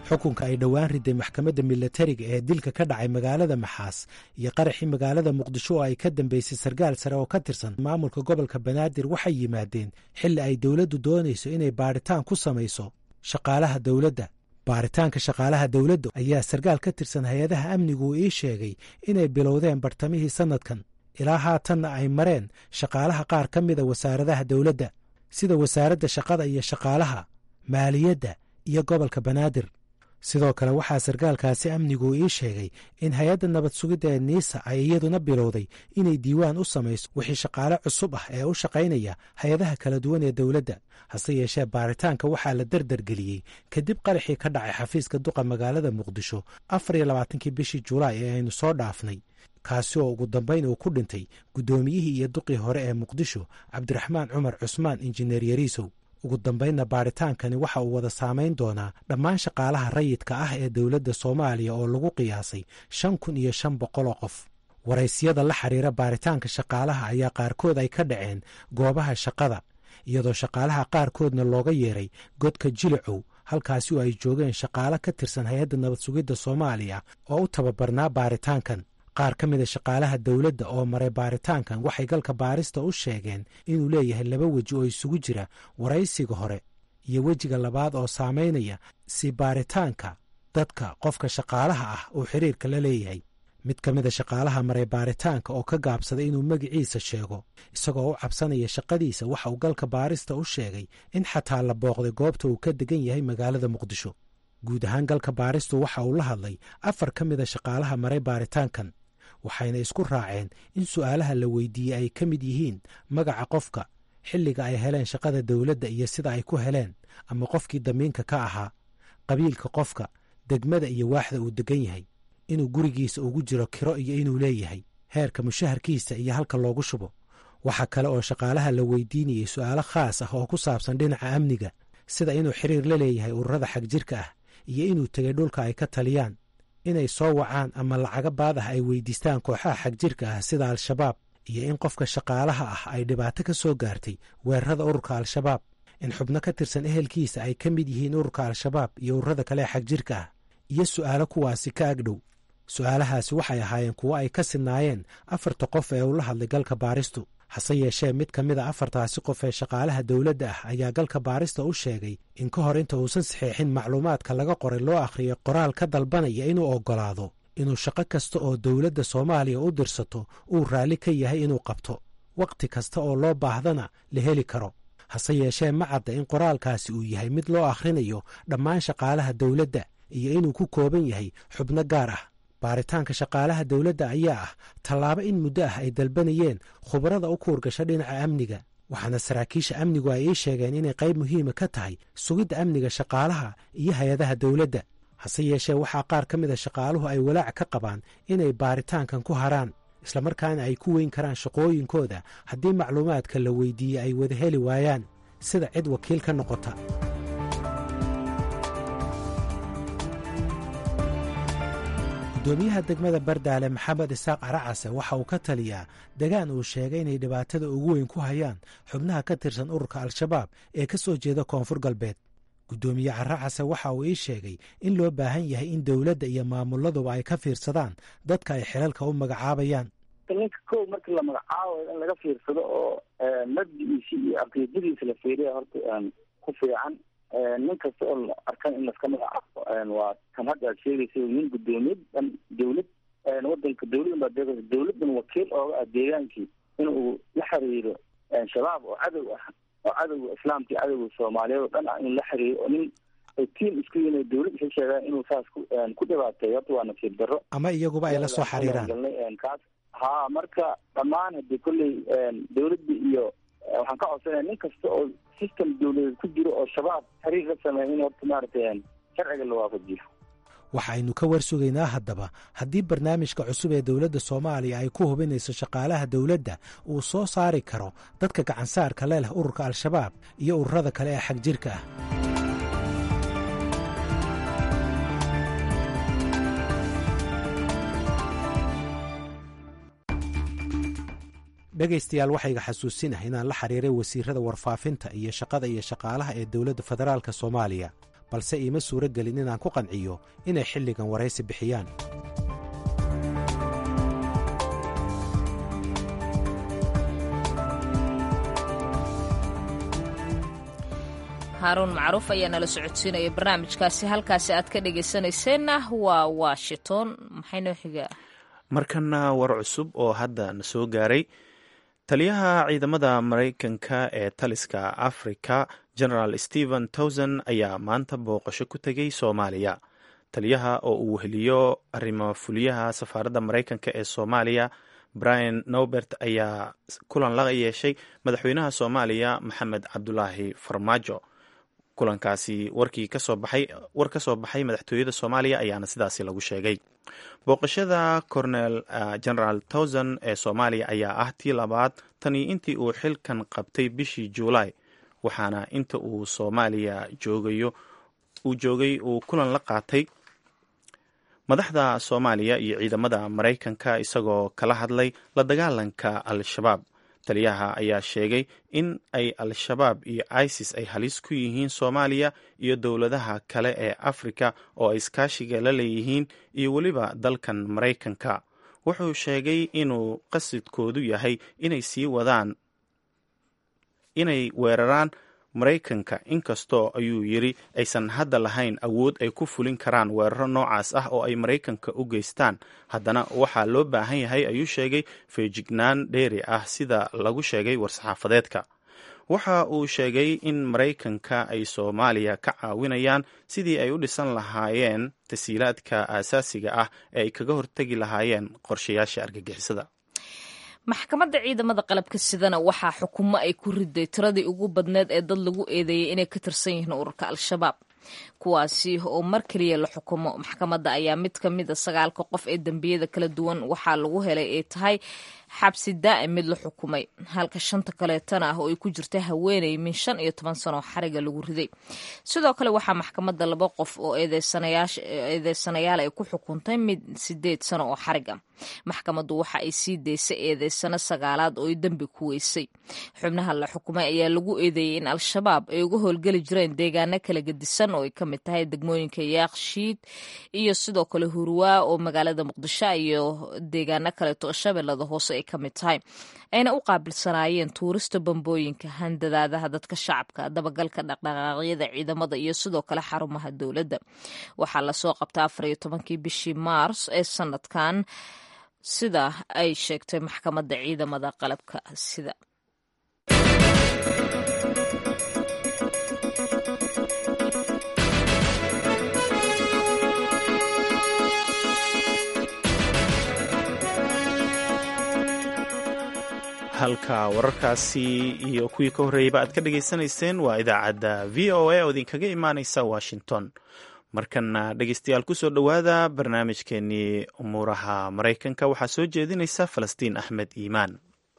xukunka ay dhowaan riday maxkamadda milatariga ee dilka ka dhacay magaalada maxaas iyo qaraxii magaalada muqdisho oo ay ka dambeysay sarkaal sare oo ka tirsan maamulka gobolka banaadir waxay yimaadeen xilli ay dowladdu doonayso inay baadhitaan ku samayso shaqaalaha dowladda baaritaanka shaqaalaha dowladda ayaa sarkaal ka tirsan hay-adaha amnigu uu ii sheegay inay bilowdeen bartamihii sannadkan ilaa haatanna ay mareen shaqaalaha qaar ka mida wasaaradaha dowladda sida wasaaradda shaqada iyo shaqaalaha maaliyadda iyo gobolka banaadir sidoo kale waxaa sarkaalkaasi amnigu ii sheegay in hay-adda nabad sugidda ee niisa ay iyaduna bilowday inay diiwaan u samayso wixii shaqaale cusub ah ee u shaqaynaya hay-adaha kala duwan ee dowladda hase yeeshee baaritaanka waxaa la derdergeliyey kadib qaraxii ka dhacay xafiiska duqa magaalada muqdisho afar iyo labaatankii bishii julaay ee aynu soo dhaafnay kaasi oo ugu dambayn uu ku dhintay guddoomiyihii iyo duqii hore ee muqdisho cabdiraxmaan cumar cusmaan injineer yariisow ugu dambaynna baadhitaankani waxa uu wada saamayn doonaa dhammaan shaqaalaha rayidka ah ee dowladda soomaaliya oo lagu qiyaasay shan kun iyo shan boqoloo qof waraysiyada la xiriira baaritaanka shaqaalaha ayaa qaarkood ay ka dhaceen goobaha shaqada iyadoo shaqaalaha qaarkoodna looga yeeray godka jilicow halkaasi oo ay joogeen shaqaale ka tirsan hay-adda nabad sugidda soomaaliya oo u tababarnaa baaritaankan qaar ka mida shaqaalaha dowladda oo maray baaritaankan waxay galka baarista u sheegeen inuu leeyahay laba weji oo isugu jira waraysiga hore iyo wejiga labaad oo saamaynaya si baaritaanka dadka qofka shaqaalaha ah uu xiriirka la leeyahay mid ka mida shaqaalaha maray baaritaanka oo ka gaabsaday inuu magiciisa sheego isagoo u cabsanaya shaqadiisa waxa uu galka baarista u sheegay in xataa la booqday goobta uu ka degan yahay magaalada muqdisho guud ahaan galka baaristu waxa uu la hadlay afar ka mida shaqaalaha maray baaritaankan waxayna isku raaceen in su'aalaha la weydiiyey ay ka mid yihiin magaca qofka xilliga ay heleen shaqada dowladda iyo sida ay ku heleen ama qofkii damiinka ka ahaa qabiilka qofka degmada iyo waaxda uu degan yahay inuu gurigiisa ugu jiro kiro iyo inuu leeyahay heerka mushaharkiisa iyo halka loogu shubo waxaa kale oo shaqaalaha la weydiinayey su'aalo khaas ah oo ku saabsan dhinaca amniga sida inuu xiriir la leeyahay ururada xagjirka ah iyo inuu tegay dhulka ay ka taliyaan inay soo wacaan ama lacaga baad ah ay weydiistaan kooxaha xagjirka ah sida al-shabaab iyo in qofka shaqaalaha ah ay dhibaato ka soo gaartay weerarada ururka al-shabaab in xubno ka tirsan ehelkiisa ay ka mid yihiin ururka al-shabaab iyo ururada kale ee xagjirka ah iyo su'aalo kuwaasi ka agdhow su'aalahaasi waxay ahaayeen kuwo ay ka sinnaayeen afarta qof ee ula hadlay galka baaristu hase yeeshee mid ka mid a afartaasi qof ee shaqaalaha dowladda ah ayaa galka baarista u sheegay in ka hor inta uusan saxeexin macluumaadka laga qoray loo akhriyo qoraal ka dalbanaya inuu oggolaado inuu shaqo kasta oo dowladda soomaaliya u dirsato uu raalli ka yahay inuu qabto wakhti kasta oo loo baahdana la heli karo hase yeeshee ma cadda in qoraalkaasi uu yahay mid loo akhrinayo dhammaan shaqaalaha dowladda iyo inuu ku kooban yahay xubno gaar ah baaritaanka shaqaalaha dowladda ayaa ah tallaabo in muddo ah ay dalbanayeen khubarada u kuurgasha dhinaca amniga waxaana saraakiisha amnigu ay ii sheegeen inay qayb muhiima ka tahay sugidda amniga shaqaalaha iyo hay-adaha dowladda hase yeeshee waxaa qaar ka mid a shaqaaluhu ay walaac ka qabaan inay baaritaankan ku haraan islamarkaana ay ku weyn karaan shaqooyinkooda haddii macluumaadka la weydiiyey ay wada heli waayaan sida cid wakiil ka noqota gudoomiyaha degmada bardaale maxamed isaaq caracase waxa uu ka taliyaa degaan uu sheegay inay dhibaatada ugu weyn ku hayaan xubnaha ka tirsan ururka al-shabaab ee ka soo jeeda koonfur galbeed guddoomiye caracase waxa uu ii sheegay in loo baahan yahay in dowladda iyo maamuladuba ay ka fiirsadaan dadka ay xilalka u magacaabayaan ninka kow markii la magacaabayo in laga fiirsado oo mabdigiisi iyo aqiidadiisa la fiiriya horta ku fiican nin kasta oo la arkan in laska magacaabo waa kan hadda aad sheegaysa nin gudoomiyad dhan dawlad wadanka dawladan baa deeqaysa dawladan wakiil ooga ah deegaankii in uu la xiriiro shabaab oo cadow ah oo cadowga islaamka iyo cadowga soomaaliyeed oo dhan ah inuu la xiriiro oo nin ay tiim isku yihiin dawlad isa sheegaan inuu saas ku ku dhibaateeyo horta waa nasiib darro ama iyaguba ay la soo xiriiraan kaas ha marka dhammaan hadii kolley dawladda iyo waxaan ka codsanaya nin kasta oo system dawladeed ku jiro oo shabaab xiriir la sameeya in horta maaragtay sharciga la waafajiyo waxaynu ka warsugaynaa haddaba haddii barnaamijka cusub ee dowladda soomaaliya ay ku hubinayso shaqaalaha dowladda uu soo saari karo dadka gacansaarka le leh ururka al-shabaab iyo ururada kale ee xagjirka ah dhegaystayaal waxayga xasuusinah inaan la xiriiray wasiirada warfaafinta iyo shaqada iyo shaqaalaha ee dowladda federaalk soomaaliya balse iima suuro gelin inaan ku qanciyo inay xilligan waraysi bixiyaan haaruun macruuf ayaa nala socodsiinaya barnaamijkaasi halkaasi aad ka dhegaysanayseena waa washington maxay noo xigaa markana war cusub oo hadda na soo gaaray taliyaha ciidamada maraykanka ee taliska africa generaal stephen towson ayaa maanta booqasho ku tegay soomaaliya taliyaha oo uu weheliyo arrimo fuliyaha safaaradda maraykanka ee soomaaliya brian nobert ayaa kulan la yeeshay madaxweynaha soomaaliya maxamed cabdulaahi farmaajo kulankaasi warkii kasoo baxay war ka soo baxay madaxtooyada soomaaliya ayaana sidaasi lagu sheegay booqashada cornel generaal towson ee soomaaliya ayaa ah tii labaad tanii intii uu xilkan qabtay bishii juulaay waxaana inta uu soomaaliya joogayo uu joogay uu kulan la qaatay madaxda soomaaliya iyo ciidamada maraykanka isagoo kala hadlay la dagaalanka al-shabaab taliyaha ayaa sheegay in ay al-shabaab iyo isis ay halis ku yihiin soomaaliya iyo dowladaha kale ee afrika oo ay iskaashiga la leeyihiin iyo weliba dalkan maraykanka wuxuu sheegay inuu qasidkoodu yahay inay sii wadaan inay weeraraan maraykanka inkastoo ayuu yidri aysan hadda lahayn awood ay ku fulin karaan weeraro noocaas ah oo ay maraykanka u geystaan haddana waxaa loo baahan yahay ayuu sheegay feejignaan dheeri ah sida lagu sheegay war-saxaafadeedka waxa uu sheegay in maraykanka ay soomaaliya ka caawinayaan sidii ay u dhisan lahaayeen tasiilaadka aasaasiga ah ee ay kaga hortegi lahaayeen qorshayaasha argagixisada maxkamadda ciidamada qalabka sidana waxaa xukumo ay ku riday tiradii ugu badneed ee dad lagu eedeeyay inay ka tirsan yihiin ururka al-shabaab kuwaasi oo mar keliya la xukumo maxkamadda ayaa mid ka mid a sagaalka qof ee dembiyada kala duwan waxaa lagu helay ay tahay xabsi daa'im mid la xukumay halka shanta kaleetana ah oo ay ku jirta haweeney min shan iyo toban sano oo xariga lagu riday sidoo kale waxaa maxkamadda laba qof oo eedeysanayaal ay ku xukuntay mid sideed sano oo xariga maxkamaddu waxa ay sii daysay eedeysano sagaalaad oo ay dembi ku weysay xubnaha la xukumay ayaa lagu eedeeyey in al-shabaab ay uga howlgeli jireen deegaano kala gedisan oo ay ka mid tahay degmooyinka yaakshiid iyo sidoo kale hurwaa oo magaalada muqdisho iyo deegaano kaleeto oo shabeellada hoose ay ka mid tahay ayna u qaabilsanaayeen tuurista bambooyinka handadaadaha dadka shacabka dabagalka dhaqdhaqaaqyada ciidamada iyo sidoo kale xarumaha dowladda waxaa lasoo qabta afar iyo tobankii bishii maars ee sanadkan sida ay sheegtay maxkamadda ciidamada qalabka sida halka wararkaasi iyo kuwii ka horreeyeyba aad ka dhagaysanayseen waa idaacadda v o a oo idinkaga imaaneysa washington markana dhegeystayaal kusoo dhowaada barnaamijkeenii umuuraha maraykanka waxaa soo jeedinaysa falastiin axmed iimaan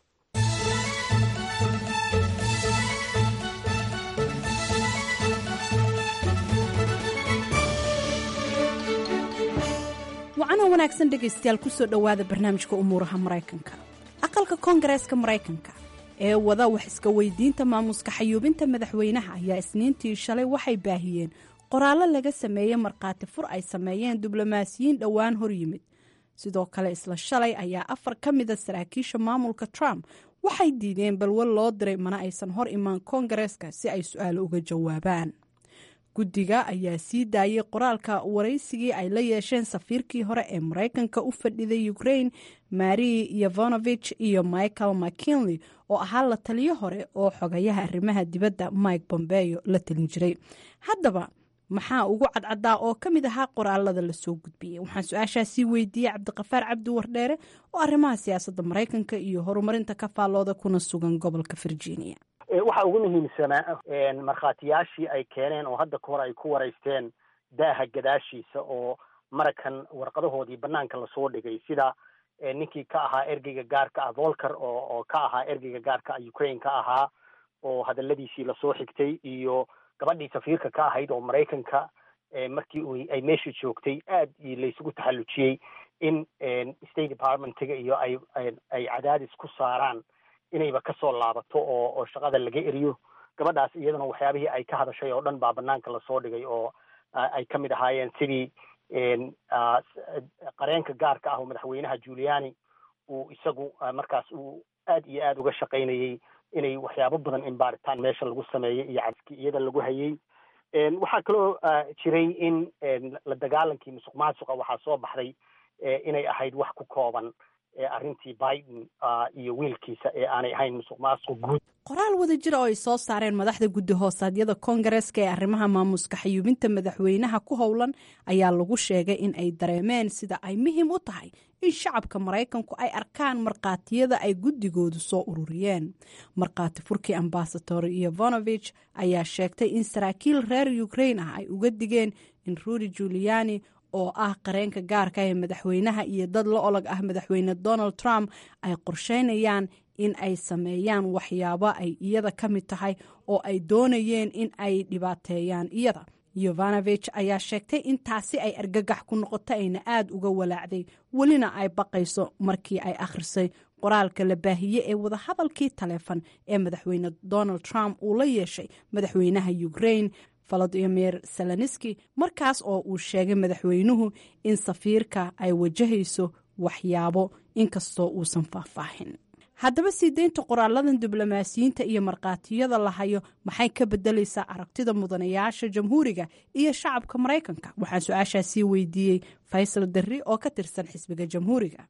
wacana wanaagsan dhegaystayaal kusoo dhowaada barnaamijka umuuraha maraykanka aqalka koongareeska maraykanka ee wada wax iska weydiinta maamuska xayuubinta madaxweynaha ayaa isniintii shalay waxay baahiyeen qoraallo laga sameeyey markhaati fur ay sameeyeen diblomaasiyiin dhowaan hor yimid sidoo kale isla shalay ayaa afar ka mida saraakiisha maamulka trump waxay diideen balwal loo diray mana aysan hor imaan koongareeska si ay su-aalo uga jawaabaan guddiga ayaa sii daayay qoraalka waraysigii ay la yeesheen safiirkii hore ee maraykanka u fadhiday ukrain mari yevonovich iyo michael mckinley oo ahaa la taliyo hore oo xogayaha arrimaha dibadda mike bombeyo la talin jiray haddaba maxaa ugu cadcadaa oo ka mid ahaa qoraalada lasoo gudbiyey waxaan su-aashaasii weydiiyey cabdiqafaar cabdi wardheere oo arrimaha siyaasadda maraykanka iyo horumarinta ka faallooda kuna sugan gobolka virginia waxa ugu muhiimsanaa markhaatiyaashii ay keeneen oo hadda kahor ay ku waraysteen daaha gadaashiisa oo marakan warqadahoodii banaanka lasoo dhigay sida ninkii ka ahaa ergeyga gaarka ah volker oo oo ka ahaa ergeyga gaarka ah ukraine ka ahaa oo hadaladiisii lasoo xigtay iyo gabadhii safiirka ka ahayd oo maraykanka markii ay meesha joogtay aad laysugu taxallujiyey in state departmentiga iyo ay ay cadaadis ku saaraan inayba kasoo laabato oo oo shaqada laga eriyo gabadhaas iyaduna waxyaabihii ay ka hadashay oo dhan baa banaanka lasoo dhigay oo ay ka mid ahaayeen sidii qareenka gaarka ah oo madaxweynaha juliani uu isagu markaas uu aad iyo aad uga shaqaynayey inay waxyaabo badan in baaritaan meesha lagu sameeyey iyo caski iyada lagu hayey waxaa kaloo jiray in la dagaalankii musuq maasuqa waxaa soo baxday inay ahayd wax ku kooban arrintii biden iyo wiilkiisa ee aanay ahayn musuq maasuq guud qoraal wada jira oo ay soo saareen madaxda guddi hoosaadyada koongareeska ee arrimaha maamuska xayuubinta madaxweynaha ku howlan ayaa lagu sheegay in ay dareemeen sida ay muhiim u tahay in shacabka maraykanku ay arkaan markhaatiyada ay guddigoodu soo ururiyeen markhaati furkii ambasador iyovonovich ayaa sheegtay in saraakiil reer ukrain ah ay uga digeen in rudy juliani oo ah qareenka gaarka ee madaxweynaha iyo dad la olog ah madaxweyne donald trump ay qorsheynayaan in ay sameeyaan waxyaabo ay iyada ka mid tahay oo ay doonayeen in ay dhibaateeyaan iyada yovanovich ayaa sheegtay in taasi ay argagax ku noqoto ayna aada uga walaacday welina ay baqayso markii ay akhrisay qoraalka la baahiye ee wadahadalkii taleefon ee madaxweyne donald trump uu la yeeshay madaxweynaha ukraine volodimir seloniski markaas oo uu sheegay madaxweynuhu in safiirka ay wajahayso waxyaabo inkastoo uusan faahfaahin haddaba sii deynta qoraaladan diblomaasiyiinta iyo markhaatiyada la hayo maxay ka bedelaysaa aragtida mudanayaasha jamhuuriga iyo shacabka maraykanka waxaan su-aashaasii weydiiyey faysal darri oo ka tirsan xisbiga jamhuuriga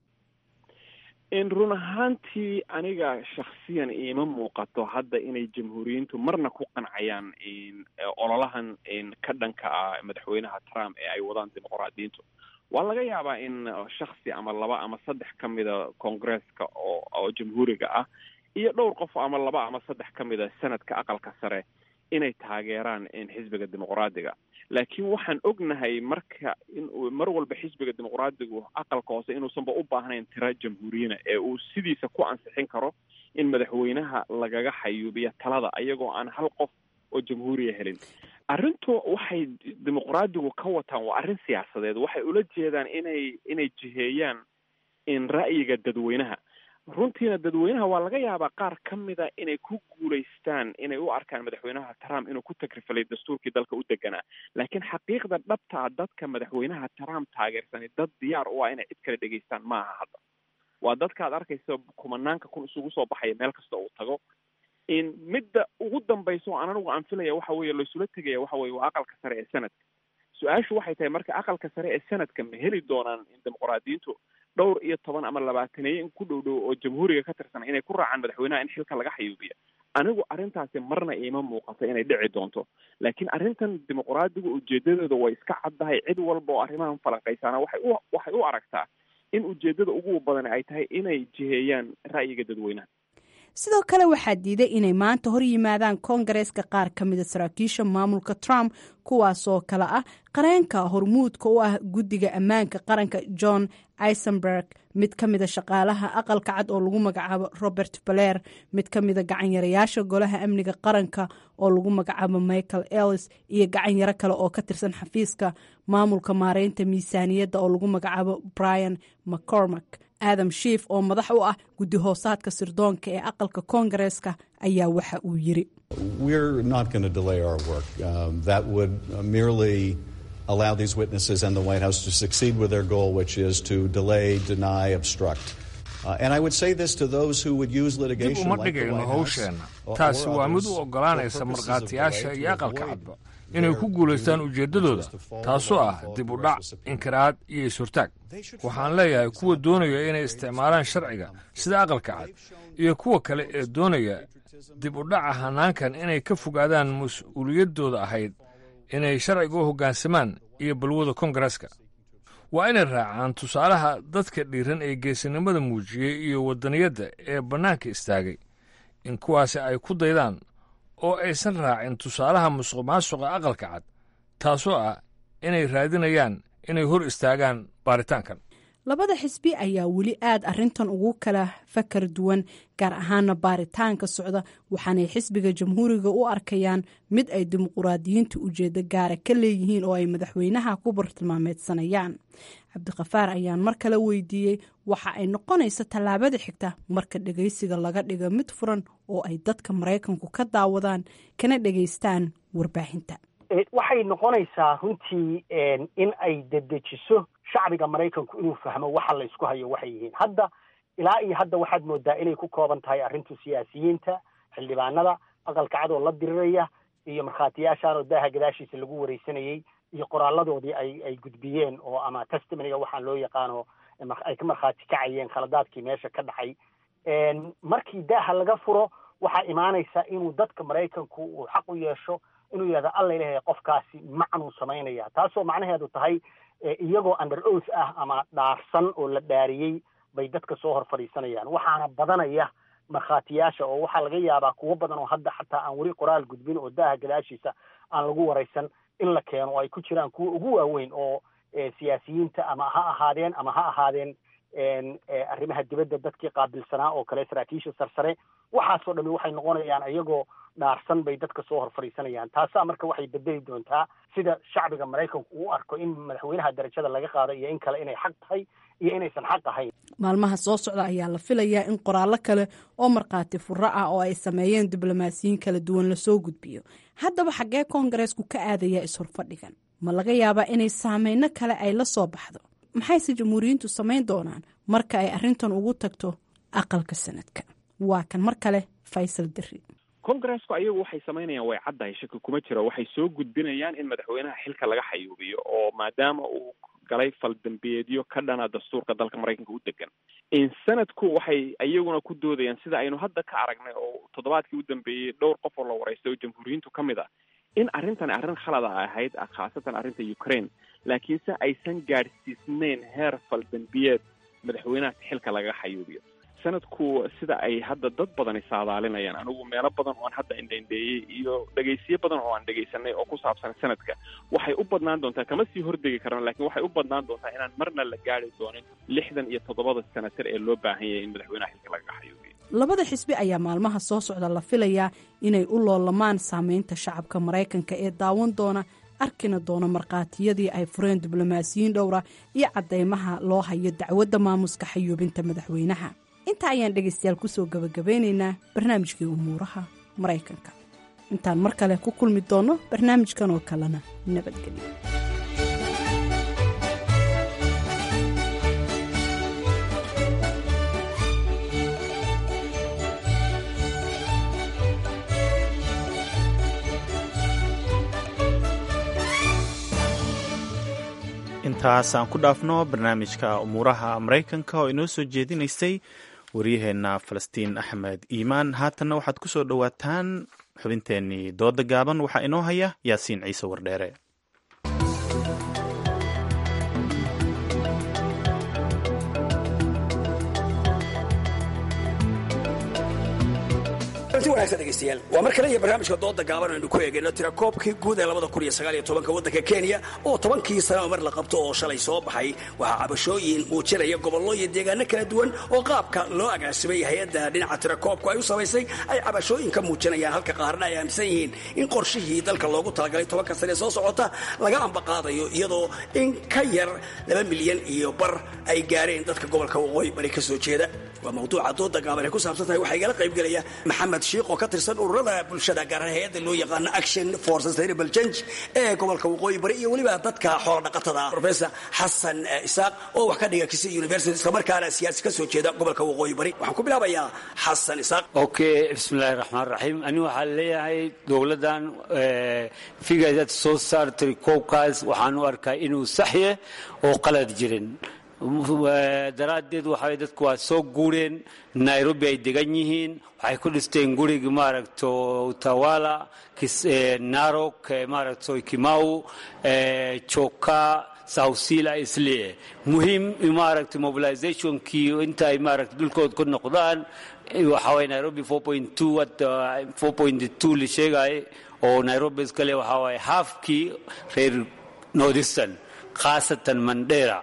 run ahaantii aniga shaksiyan iima muuqato hadda inay jamhuuriyiintu marna ku qancayaan ololahan ka dhanka ah madaxweynaha trump ee ay wadaan dimuqraadiyiintu waa laga yaabaa in shaksi ama laba ama saddex ka mida koongresska oo oo jamhuuriga ah iyo dhowr qof ama laba ama saddex ka mida senadka aqalka sare inay taageeraan xisbiga dimuqraadiga laakiin waxaan ognahay marka in mar walba xisbiga dimuqraadigu aqalka hoose inuusanba u baahnayn tira jamhuuriyina ee uu sidiisa ku ansixin karo in madaxweynaha lagaga xayuubiya talada ayagoo aan hal qof oo jamhuuriya helin arrintu waxay dimuqraadigu ka wataan waa arrin siyaasadeed waxay ula jeedaan inay inay jiheeyaan in ra'yiga dadweynaha runtiina dadweynaha waa laga yaabaa qaar ka mida inay ku guulaystaan inay u arkaan madaxweynaha trump inuu ku tagrifalay dastuurkii dalka u deganaa laakiin xaqiiqda dhabtaa dadka madaxweynaha trump taageersanay dad diyaar u ah inay cid kale dhegaystaan maaha hadda waa dadka ad arkaysa kumanaanka kun isugu soo baxaya meel kasta uu tago in midda ugu dambaysa oo aan anigu aan filaya waxa weeye laysula tegaya waxa weye waa aqalka sare ee sanadka su-aashu waxay tahay marka aqalka sare ee sanadka ma heli doonaan dimuqraadiyiintu dhowr iyo toban ama labaataneeye in ku dhow dhow oo jamhuuriga ka tirsan inay ku raacaan madaxweynaha in xilka laga xayuubiya anigu arrintaasi marna iima muuqato inay dhici doonto laakiin arrintan dimuqraadigu ujeedadooda way iska caddahay cid walba oo arrimahan falanqaysaana waxay u waxay u aragtaa in ujeedada ugu badan ay tahay inay jiheeyaan ra'yiga dadweynaha sidoo kale waxaa diiday inay maanta hor yimaadaan koongareeska qaar ka mida saraakiisha maamulka trump kuwaasoo kale ah qareenka hormuudka u ah guddiga ammaanka qaranka john isenberg mid ka mida shaqaalaha aqalka cad oo lagu magacaabo robert baler mid ka mida gacanyarayaasha golaha amniga qaranka oo lagu magacaabo michael ellis iyo gacanyaro kale oo ka tirsan xafiiska maamulka maareynta miisaaniyadda oo lagu magacaabo brian mccormack adam shiif oo madax u ah guddi hoosaadka sirdoonka ee aqalka koongareeska ayaa waxa uu yiri allow these witnesses and the White House to succeed with their goal, which is to delay, deny, obstruct. Uh, and I would say this to those who would use litigation dib uma like the dhigayno White House hawsheenna or- taasi or waa mid others u for oggolaanaysa purposes of markhaatiyaasha delay iyo to aqalka avoid cadba inay ku guulaystaan ujeeddadooda taasoo ah dib u dhac inkiraad iyo is-hortaag waxaan leeyahay kuwa doonaya inay isticmaalaan sharciga sida aqalka cad iyo kuwa kale ee doonaya dib u dhaca hanaankan inay ka fogaadaan mas-uuliyaddooda ahayd inay sharciga u hoggaansamaan iyo balwada koongareeska waa inay raacaan tusaalaha dadka dhiiran ee geesinimada muujiyey iyo waddaniyadda ee bannaanka istaagay in kuwaasi ay ku daydaan oo aysan raacin tusaalaha musuqmaasuqa aqalka cad taasoo ah inay raadinayaan inay hor istaagaan baaritaankan labada xisbi ayaa weli aad arintan ugu kala fakar duwan gaar ahaana baaritaanka socda waxaanay xisbiga jamhuuriga u arkayaan mid ay dimuquraadiyiinta ujeedo gaara ka leeyihiin oo ay madaxweynaha ku bartilmaameedsanayaan cabdikafaar ayaan mar kale weydiiyey waxa ay noqonaysa tallaabada xigta marka dhegeysiga laga dhigo mid furan oo ay dadka maraykanku ka daawadaan kana dhegeystaan warbaahinta waxay noqonaysaa runtii in ay dedejiso shacbiga maraykanku inuu fahmo waxa la isku hayo waxay yihiin hadda ilaa iyo hadda waxaad moodaa inay ku kooban tahay arrintu siyaasiyiinta xildhibaanada aqalka cadoo la diriraya iyo markhaatiyaashaanoo daaha gadaashiisa lagu wareysanayey iyo qoraaladoodii ay ay gudbiyeen oo ama testimoniga waxaan loo yaqaano ay ka markhaati kacayeen khaladaadkii meesha ka dhacay markii daaha laga furo waxaa imaanaysa inuu dadka maraykanku uu xaq u yeesho inuu yidhahdo alla ilahay qofkaasi macnuu samaynaya taasoo macnaheedu tahay iyagoo under oath ah ama dhaarsan oo la dhaariyey bay dadka soo hor fadhiisanayaan waxaana badanaya markhaatiyaasha oo waxaa laga yaabaa kuwo badan oo hadda xataa aan weli qoraal gudbin oo daaha gadaashiisa aan lagu waraysan in la keeno oo ay ku jiraan kuwa ugu waaweyn oo siyaasiyiinta ama ha ahaadeen ama ha ahaadeen arrimaha dibadda dadkii qaabilsanaa oo kale saraakiisha sarsare waxaasoo dhami waxay noqonayaan iyagoo dhaarsan bay dadka soo hor fadhiisanayaan taasaa marka waxay bedeli doontaa sida shacbiga maraykanku uu arko in madaxweynaha darajada laga qaado iyo in kale inay xaq tahay iyo inaysan xaq ahayn maalmaha soo socda ayaa la filayaa in qoraallo kale oo markhaati furo ah oo ay sameeyeen diblomaasiyiin kala duwan lasoo gudbiyo haddaba xaggee koongareesku ka aadayaa is-horfadhigan ma laga yaabaa inay saameyno kale ay la soo baxdo maxayse jamhuuriyiintu samayn doonaan marka ay arrintan ugu tagto aqalka sanadka waa kan mar kale faysal deri congresku ayagu waxay samaynayaan way caddahay shaki kuma jiro waxay soo gudbinayaan in madaxweynaha xilka laga xayuubiyo oo maadaama uu galay faldambeedyo ka dhana dastuurka dalka maraykanka u degan sanadku waxay iyaguna ku doodayaan sida aynu hadda ka aragnay oo toddobaadkii u dambeeyey dhowr qof oo la waraystay oo jamhuuriyiintu ka mid ah in arrintani arrin khalada ahayd khaasatan arrinta ukraine laakiinse aysan gaadhsiisnayn heer faldambiyeed madaxweynaha xilka laga xayuubiyo sanadku sida ay hadda dad badani saadaalinayaan anigu meelo badan oo aan hadda indhaindheeyey iyo dhegaysiyo badan oo aan dhegaysanay oo ku saabsan sanadka waxay u badnaan doontaa kama sii hordegi karaan laakiin waxay u badnaan doontaa inaan marna la gaari doonin lixdan iyo toddobada senatar ee loo baahan yahay in madaxweynaha xilka lagaga xayuubiyo labada xisbi ayaa maalmaha soo socda la filayaa inay u loolamaan saameynta shacabka maraykanka ee daawan doona arkina doona markhaatiyadii ay fureen diblomaasiyiin dhowra iyo caddeymaha loo hayo dacwadda maamuska xayuubinta madaxweynaha intaa ayaan dhegaystayaal kusoo gabagabeynaynaa barnaamijkii umuuraha maraykanka intaan mar kale ku kulmi doonno barnaamijkan oo kalena nabadgelyo intaas aan ku dhaafno barnaamijka umuuraha maraykanka oo inoo soo jeedinaysay waryaheenna falastiin axmed iimaan haatanna waxaad ku soo dhowaataan xubinteennii dooda gaaban waxaa inoo haya yaasiin ciise wardheere waa mar kale iyo barnaamijka dooda gaaban aynu ku eegayno tirakoobkii guud ee labada kun iyo sagaal iyo tobanka waddanka kenya oo tobankii sanaba mar la qabto oo shalay soo baxay waxaa cabashooyin muujinaya gobollo iyo deegaano kala duwan oo qaabka loo agaasimay hay-adda dhinaca tirakoobku ay u samaysay ay cabashooyin ka muujinayaan halka qaarna ay aaminsan yihiin in qorshihii dalka loogu talagalay tobanka sane soo socota laga ambaqaadayo iyadoo in ka yar laba milyan iyo bar ay gaareen dadka gobolka waqooyi bari ka soo jeeda waa mawduuca dooda gaaban ay ku saabsan tahay waxaa igala qaybgelaya maxamed shiikh oo ka tirsan ururada bulshada gaar ahaan hay-adda loo yaqaano action for sustainable change ee gobolka waqooyi bari iyo weliba dadka xoola dhaqatada professor xasan isaaq oo wax ka dhiga kisii university islamarkaana siyaasi ka soo jeeda gobolka waqooyi bari waxaan ku bilaabayaa xasan isaaq okay bismillahi raxmaan raxiim ani waxaan leeyahay dowladdan figad soo saartay koobkaas waxaan u arkaa inuu saxye oo qalad jirin daraaddeed waxay dadku waa soo guureen nairobi ay degan yihiin waxay ku dhisteen gurigi maaragto utawala narok maaragto kimau joka sawsila islee muhiim maaragta mobilizationkii inta ay maaragta dhulkood ku noqdaan waxaa waye nairobi la sheegay oo nairobi iskale waxaa waye halfkii reer northeastern khaasatan mandera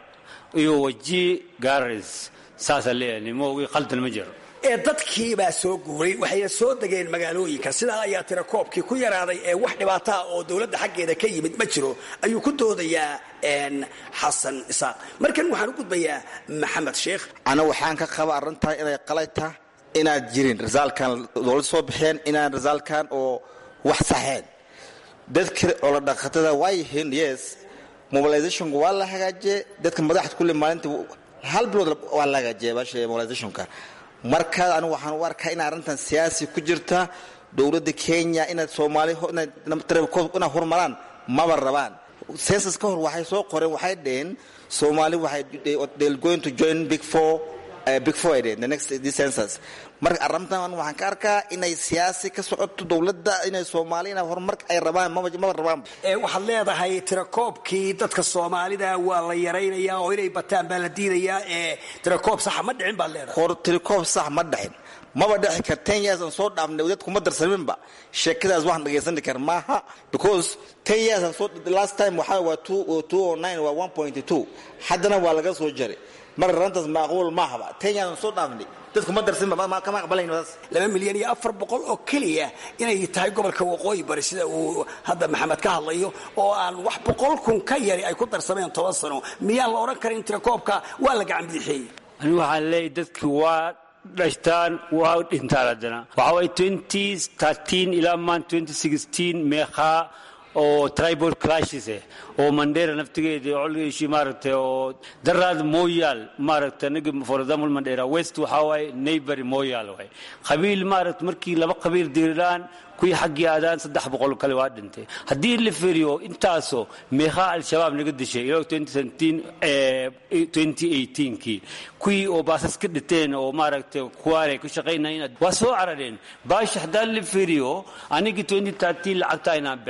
iyo waji garis saasaa leeyahay moogi qaldan ma jiro ee dadkiibaa soo guuray waxayna soo degeen magaalooyinka sidaa ayaa tira koobkii ku yaraaday ee wax dhibaataa oo dowladda xaggeeda ka yimid ma jiro ayuu ku doodayaa xasan isaaq markan waxaan u gudbayaa maxamed sheekh ana waxaan ka qaba arrintan inay qalayta inaad jirin risaalkan dowlad soo bixeen inaan risaalkan oo wax saxeen dadka colodhaqatada waa yihiin yes mobilizationka waa la hagaajiyey dadka madaxda kulle maalinta hal bilood waa la hagaajiyay baasha mobilizationka markaa anigu waxaan u arkaa in arrintan siyaasi ku jirta dowladda kenya inaad soomaali inay horumaraan maba rabaan census ka hor waxay soo qoreen waxay dheheen soomaali waxay they're going to join big four uh, big four ay dheheen the next this census marka arrintan waxaan ka arkaa inay siyaasi ka socoto dowladda inay soomaali inay horumar ay rabaan maba maba rabaan waxaad leedahay tirakoobkii dadka soomaalida waa la yaraynayaa oo inay bataan baa la diidayaa ee tirakoob saxa ma dhicin baad leedahay hor tirikoob sax ma dhexin maba dhexi kar ten years aan soo dhaafnay dad kuma darsaminba sheekadaas waxaan dhagaysani kar maaha because ten years aan soo last time waxaa waa two two oh nine waa one point two haddana waa laga soo jaray mar arrintaas macquul maahaba ten years aan soo dhaafnay dadku ma darsinba kama aqbalayn taas laba milyan iyo afar boqol oo keliya inay tahay gobolka waqooyi bari sida uu hadda maxamed ka hadlayo oo aan wax boqol kun ka yari ay ku darsameen toban sano miyaan la odhan karin tirakoobka waa la gacan bidixeeyey ani waxaan leeyahy dadki waa dhashtaan waa dhintaan haddana waxaa waye twenty thirteen ilaa maan twenty sixteen meeqaa oo tribal clashes eh oo mandera naftigeeda colgiishi maaragtay oo daraad moyaal maaragtay aniga for example mandera west waxaa waaye neighbory moyaal waay qabiil maaragta markii laba qabiil diriraan kuwii xaggii aadaan saddex boqol kale waa dhintay haddii la feriyo intaasoo meeqaa al-shabaab naga dishay ilaa kii kuwii oo baasas ka dhiteen oo maaragtay kuwaanay ka shaqaynayeen waa soo carareen baasha haddaan la feriyo anigii lacagta aynaan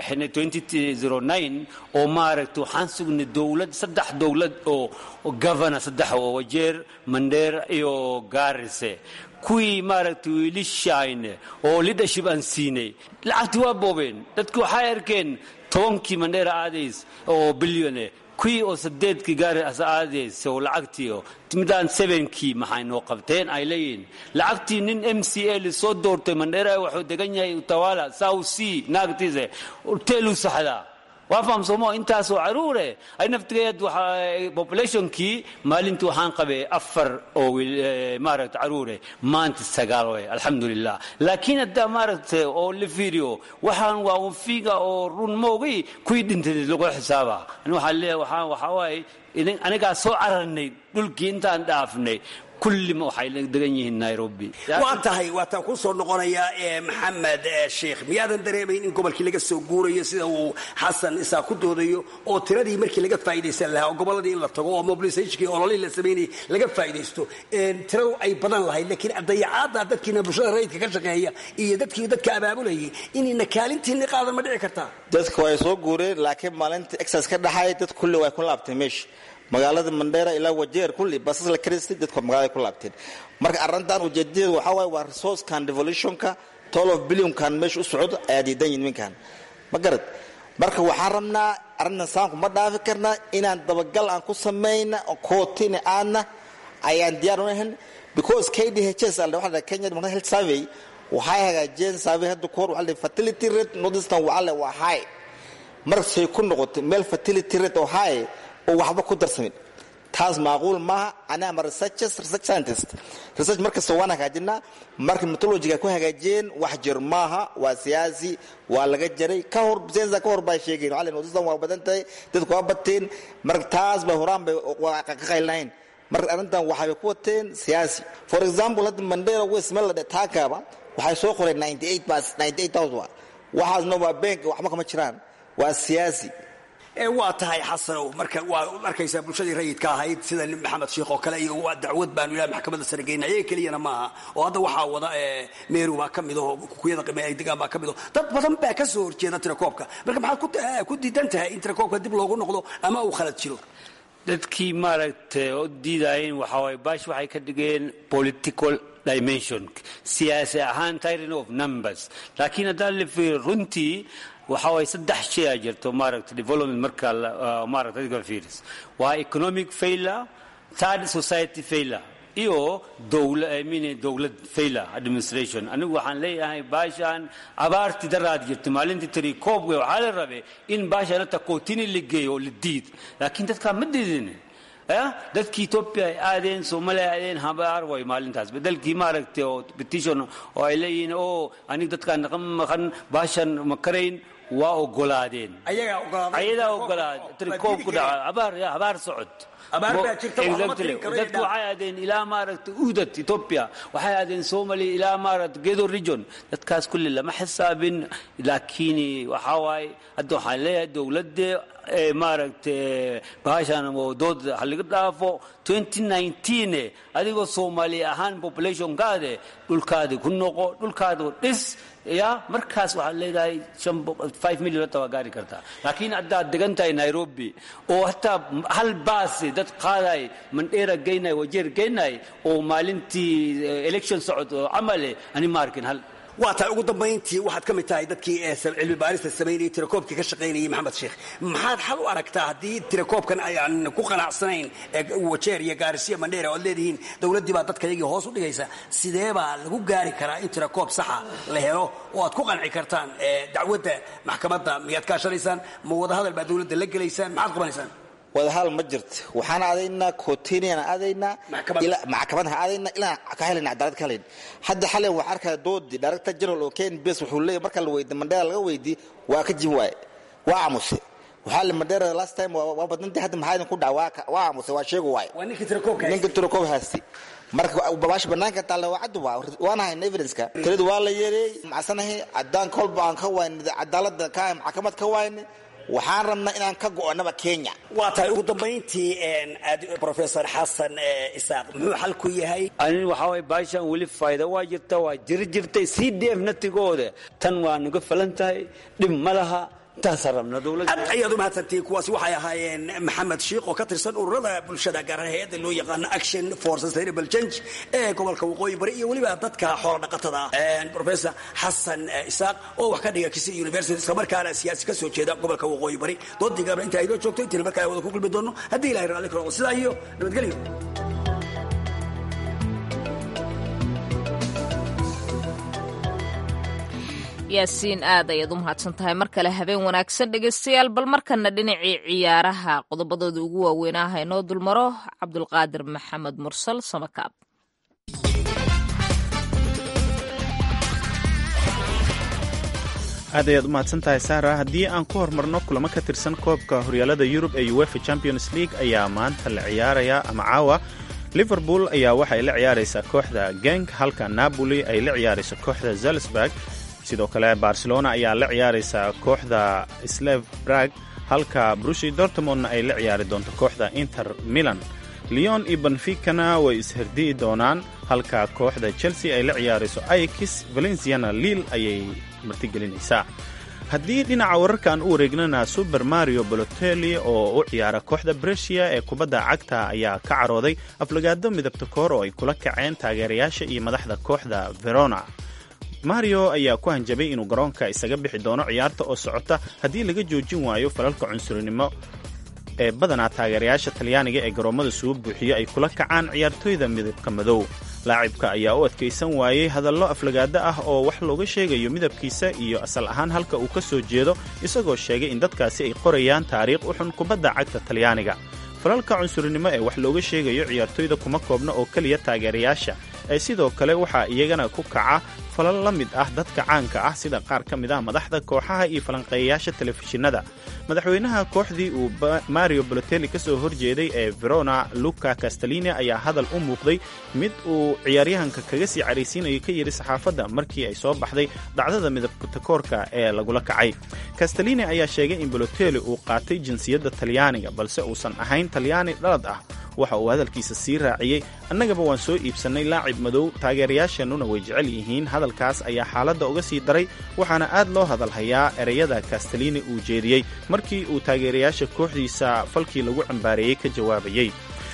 bixinay oo maaragtay waxaan sugnay dowlad saddex dowlad oo governor saddex oo wajeer mandheer iyo gaarise kuwii maaragtay wiilishayne oo leadership aan siinay lacagtii waa boobeen dadki waxay arkeen tobankii mandheera aadays oo bilyone kuwii oo sadeedkii gaari as aadays oo lacagtii oo midaan sevenkii maxay noo qabteen ay leeyihiin lacagtii nin m c a lisoo doortay mandheera wuxuu degan yahay utawala south sea naagtiise teelu saxdaa waa fahamsoomo intaasoo caruure ay naftigeed populationkii maalintii waxaan qabay afar oo maaragta caruure maanta sagaal way alxamdulilah laakiin haddaa maaragta oo la fiiriyo waxaan waa unfiga oo run moogi kuwii dhintay lagu xisaaba ani waxaan leeyahay waxaan waxaa waaye anigaa soo cararnay dhulkii intaan dhaafnay kullima waxay degan yihiin nairobi waa tahay waataan ku soo noqonayaa ee maxamed sheekh miyaadan dareemayn in gobolkii laga soo guurayo sida uu xasan isaa ku doodayo oo tiradii markii laga faa'idaysan lahaa oo gobolladii in la tago oo mobilisationkii ololihii la samaynayay laga faa'idaysto tiradu ay badan lahayd laakiin dayacaadda dadkiina bulshada rayidka ka shaqeeya iyo dadkii dadka abaabulayay inayna kaalintiinni qaadan ma dhici kartaa dadka way soo guureen laakiin maalinta exas ka dhaxay dad kulli way ku laabtay meesha magaalada mandheera ilaa wajeer kulli basas la karistay dadku magaalada ku laabteen marka arrintan ujeedadeedu waxaa waaye waa resourcekan devolutionka toll of billionkan meesha u socdo ayaa diidan yihin ninkan ma garad marka waxaan rabnaa arrintan saanku ma dhaafi karnaa inaan dabagal aan ku samayna kootina aadna ayaan diyaar unahan because k d h s waxa kenya development health survey waxay hagaajiyeen survey hadda kahor waxa fertility rate northeastern waxaa le waa high markasay ku noqotay meel fertility rate oo high oo waxba ku darsamin taas maaquul maaha ani ama researchers research scientist research markasta waan hagaajinaa marka methodologiga ku hagaajiyeen wax jir maaha waa siyaasi waa laga jaray ka hor sensa ka hor baa sheegeen waxaa leen waa badan tahay dadku waa bateen marka taas bay horaan bay ka qaylnayn marka arrintan waxay ku wateen siyaasi for example hadda mandera west meel la dhe taakaaba waxay soo qoreen 98 bas 98000 waxaasna waa bank waxba kama jiraan waa siyaasi waa tahay xasanow marka waa arkaysaa bulshadii rayidka ahayd sida maxamed sheikh oo kale iyo waa dacwad baanu ilaah maxkamadda sare geynay ayaga keliyana maaha oo hadda waxaa wada meeru baa ka mid oo kukuyada degaan baa ka mid oo dad badan baa ka soo horjeeda tirakoobka marka maxaad ku diidan tahay in tirakoobka dib loogu noqdo ama uu khalad jiro dadkii maaragtay oo diidayeen waxaa waaye baash waxay ka dhigeen political dimension siyaasi ahaan tyranny of numbers laakiin haddaan la fiiriyo runtii waxa waay saddex shay a jirto maaragta development marka maaragta adiga fiiris waa economic failure third society failure iyo dowla I mean dowlad failure administration anigu waxaan leeyahay baashaan abaartii daraad jirta maalintii tiri koobga waxaa la rabay in baashaan hata kootini la geeyo oo la diid laakiin dadkaa ma diidin dadkii etoobiya ay aadeen soomaaliya ay aadeen habaar way maalintaas bedelkii maaragtay oo petition oo ay leeyihiin oo aniga dadkaan naqa maqan baashan ma karayn waa ogolaadeen ayadaa ogolaaday trikoob ku dhaca abaar ya abaar socod dadku waxay aadeen ilaa maaragtay uhdad ethiopia waxay aadeen somalia ilaa maaragtay gedo region dadkaas kulli lama xisaabin laakiin waxaa waaye hadda waxaan leeyahay dowladda maaragtay bahashan dood halaga dhaafo 2019 adigoo soomaali ahaan populationkaade dhulkaadi ku noqo dhulkaadi dhis ya markaas waxaad leedahay five million hata waa gaari kartaa laakiin haddaad degan tahay nairobi oo hataa hal baasi dad qaaday mandheera geynay wajeer geynay oo maalintii election socod oo camale ani ma arkin hal waa tahay ugu dambayntii waxaad ka mid tahay dadkii cilmi baarista samaynayay tirakoobkii ka shaqaynayay maxamed sheekh maxaad xal u aragtaa haddii tirakoobkan ayaan ku qanacsanayn wajeer iyo gaarisiya mandheera oad leedihiin dowladdii baa dadka yagii hoos u dhigaysa sidee baa lagu gaari karaa in tirakoob saxa la helo oo aad ku qanci kartaan dacwadda maxkamadda miyaad kaashanaysaan ma wadahadal baa dowladda la gelaysaan maxaad qabanaysaan wadahal ma jirto waxaan aadaynaa cootinian aadaynaa maxkamadaha aadaynaa ilaa ka helana cadaalad ka helayn hadda xalen waxaa arkaya doodii director general oo ken bes wuxuu leeyahy marka la weydi mandheera laga weydii waa ka jib waaye waa amuse waxaa li mandheera last time waa badnantii hadda maxaa idin ku dhaca waa amuse waa sheegu waaye ninka tirakoob haysti marka babaasha banaanka taalla waa caddu waa waan hayna evidenceka tiradu waa la yeereeyey macsanahay cadaan kolba aan ka wayne cadaalada ka maxkamad ka wayne waxaan rabnaa inaan ka go'onaba kenya waa tahay ugu dambayntii professor xasan isaaq muxuu xal ku yahay ani waxaa waye baashan weli faa'iida waa jirta waa jiri jirtay c d f natigooda tan waa nuga falan tahay dhib ma laha aad ayaad u mahadsantihiin kuwaasi waxay ahaayeen maxamed shiikh oo ka tirsan ururada bulshada gaar ahaan hay-adda loo yaqaano action for sustainable change ee gobolka waqooyi bari iyo weliba dadka xoola dhaqatada ah professor xasan isaaq oo wax ka dhiga kisi university isla markaana siyaasi ka soo jeeda gobolka waqooyi bari doodii gaabna inta aynoo joogto intiina markaa wada ku kulmi doono haddii ilahay raalli karo sidaa iyo nabadgelyo yaasiin aad ayaad u mahadsan tahay mar kale habeen wanaagsan dhegaystayaal bal markana dhinacii ciyaaraha qodobadooda ugu waaweynaaha inoo dulmaro cabdulqaadir maxamed mursal samakaab aad ayaad u mahadsan tahay saara haddii aan ku hormarno kulamo ka tirsan koobka horyaalada yurub ee uefa champions league ayaa maanta la ciyaaraya ama caawa liverpool ayaa waxay la ciyaaraysaa kooxda genk halka napoli ay la ciyaarayso kooxda zalsburg sidoo kale barcelona ayaa la ciyaaraysaa kooxda slev brag halka brushi dortmondna ay la ciyaari doonto kooxda inter milan leon iyo benficana way isherdi'i doonaan halka kooxda chelsea ay la ciyaarayso aikis valenciana liil ayay martigelinaysaa haddii dhinaca wararkan u wareegnana super mario bolotelli oo u ciyaara kooxda bresia ee kubadda cagta ayaa ka carooday aflagaado midabta koor oo ay kula kaceen taageerayaasha iyo madaxda kooxda verona mario ayaa ku hanjabay inuu garoonka isaga bixi doono ciyaarta oo socota haddii laga joojin waayo falalka cunsurinimo ee badanaa taageerayaasha talyaaniga ee garoommada suu buuxiyo ay kula kacaan ciyaartooyda midabka madow laacibka ayaa u adkaysan waayey hadallo aflagaado ah oo wax looga sheegayo midabkiisa iyo asal ahaan halka uu ka soo jeedo isagoo sheegay in dadkaasi ay qorayaan taariikh u xun kubadda cagta talyaaniga falalka cunsurinimo ee wax looga sheegayo ciyaartooyda kuma koobna oo keliya taageerayaasha ee sidoo kale waxaa iyagana ku kaca falal la mid ah dadka caanka ah sida qaar ka mid ah madaxda kooxaha iyo falanqeeyayaasha telefishinada madaxweynaha kooxdii uu mario bolotelli ka soo horjeeday ee verona luca castellini ayaa hadal u muuqday mid uu ciyaaryahanka kaga sii caraysiinayo ka yidhi saxaafadda markii ay soo baxday dhacdada midabtakoorka ee lagula kacay castellini ayaa sheegay in bolotelli uu qaatay jinsiyadda talyaaniga balse uusan ahayn talyaani dhalad ah waxa uu hadalkiisa sii raaciyey annagaba waan soo iibsannay laacib madow taageerayaasheennuna way jecel yihiin hadalkaas ayaa xaaladda uga sii daray waxaana aad loo hadalhayaa ereyada castellini uu jeediyey markii uu taageerayaasha kooxdiisa falkii lagu cambaareeyey ka jawaabayey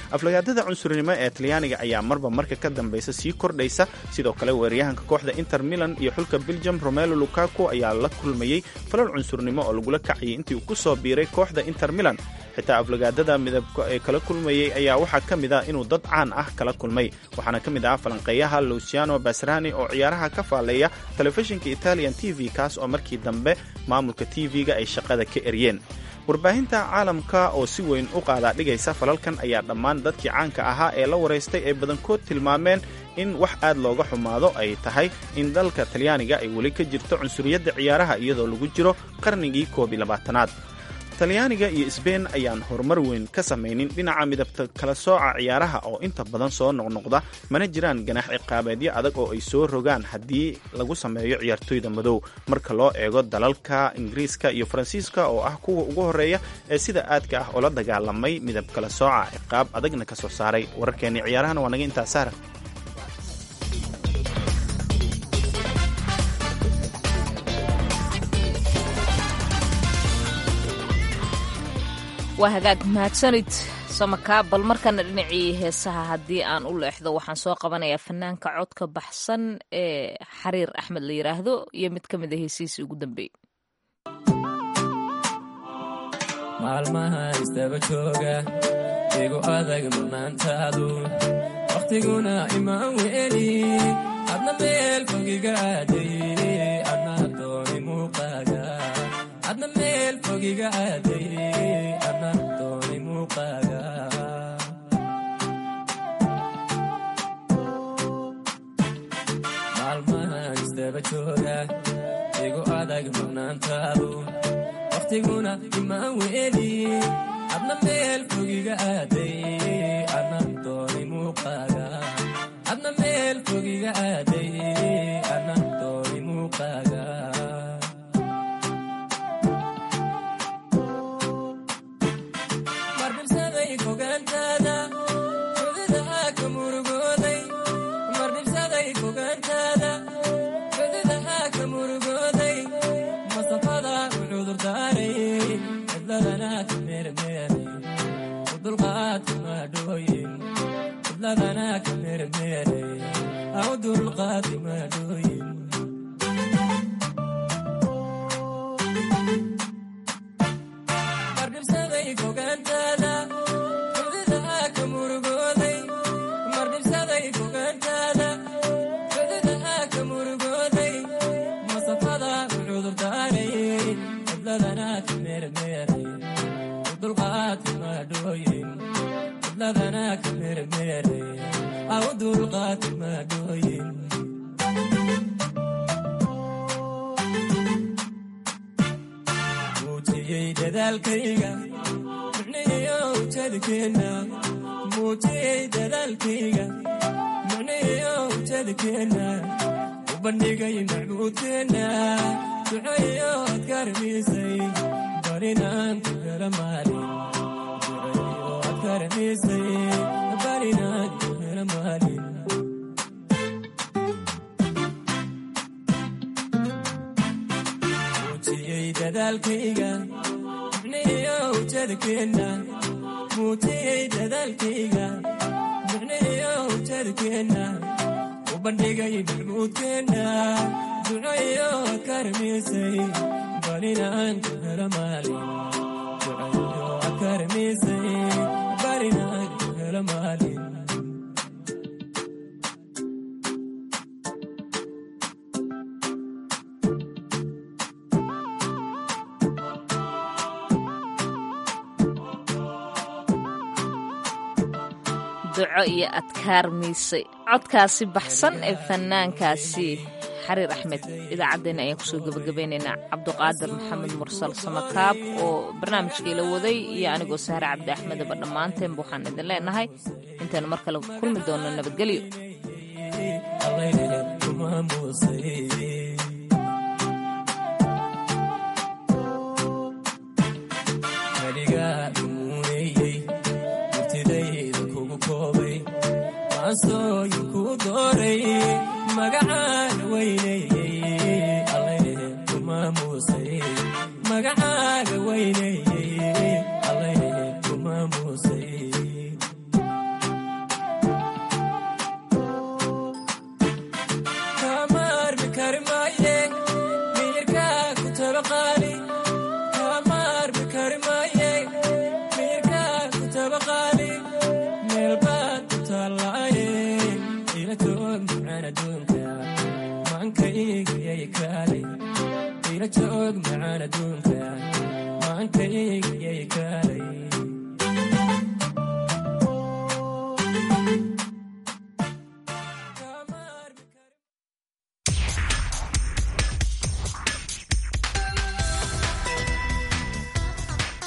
aflagaadada cunsurnimo ee talyaaniga ayaa marba marka ka dambeysa sii kordhaysa sidoo kale weeraryahanka kooxda inter milan iyo xulka belgium romelo lukaku ayaa la kulmayey falal cunsurnimo oo lagula kacayay intii uu ku soo biiray kooxda inter milan xitaa aflagaadada midabka ee kala kulmayey ayaa waxaa ka mid ah inuu dad caan ah kala kulmay waxaana ka mid ah falanqeeyaha luciano basrani oo ciyaaraha ka faaleeya telefishinka italian t v kaas oo markii dambe maamulka t v-ga ay shaqada ka eryeen warbaahinta caalamka oo si weyn u qaadaa dhigaysa falalkan ayaa dhammaan dadkii caanka ahaa ee la waraystay ay badankood tilmaameen in wax aad looga xumaado ay tahay in dalka talyaaniga ay weli ka jirto cunsuriyadda ciyaaraha iyadoo lagu jiro qarnigii koob iyo labaatanaad talyaaniga iyo sbein ayaan horumar weyn ka samaynin dhinaca midabta kala sooca ciyaaraha oo inta badan soo noqnoqda mana jiraan ganax ciqaabeedyo adag oo ay soo rogaan haddii lagu sameeyo ciyaartoyda madow marka loo eego dalalka ingiriiska iyo faransiiska oo ah kuwa ugu horreeya ee sida aadka ah oo la dagaalamay midab kala sooca ciqaab adagna ka soo saaray wararkeenii ciyaarahana waa naga intaa saara waa hagaag mahadsanid samakaa bal markana dhinacii heesaha haddii aan u leexdo waxaan soo qabanayaa fanaanka codka baxsan ee xariir axmed la yidhaahdo iyo mid ka mid a heesihiisii ugu dambeeyey maalmaha istaba jooga igu adag murnaantaadu wakhtiguna imaan weeli adna meel fogiga aaday adna dooni muuqaaga adna meel fogiga aaday adna dooni muuqaaga maalmahan istaba jooga igu adag murnaantaadu wakhtiguna imaan weeli adna meel fogiga aaday adna dooni muuqaaga adna meel fogiga aaday adna dooni muuqaaga mardhibsaday fogaantaada xududaha ka murugooday mardhibsaday fogaantaada xududaha ka murugooday masafada u cudurdaaray cidladana ka meermeeray u dulqaadka maadhooyin cidladana ka meermeeray au dulqaadka maadhooyin mardhibsaday fogaantaada xududaha ka murugooday mardhibsaday fogaantaada xududaha ka murugooday masafada u cudurdaaray cidladana ka meermeeray u dulqaadka maadhooyin cidladana ka meermeeray au dulqaadka maadhooyin muujiyey dadaalkayga micnihiyo ujeedkeenna muujiyey dadaalkayga micnihiyo ujeedkeenna u bandhigay macbuudkeenna duceeyo adkarmisay barinaan ku hela maalin duceeyo adkarmisay barinaan ku hela maalin muujiyey dadaalkayga micnihiyo ujeedkeenna muujiyey dadaalkayga micnihiyo ujeedkeenna u bandhigay macbuudkeenna duceeyo adkarmisay barinaan ku hela maalin duceeyo adkarmisay barinaan ku hela maalin duco iyo adkaar miisay codkaasi baxsan ee fanaankaasi xariir axmed idaacaddeenna ayaan kusoo gebagabeynaynaa cabduqaadir maxamed mursal samakaab oo barnaamijkii la waday iyo anigoo sahre cabdi axmedaba dhammaanteenba waxaan idin leenahay intaynu mar kale kulmi doonno nabadgelyo ansooyinku dooray magacaan weyneyey allayneh ku maamuusay magacaaga weyneyey allayneh ku maamuusay la joog macaan adduunka maankayga yay kaalay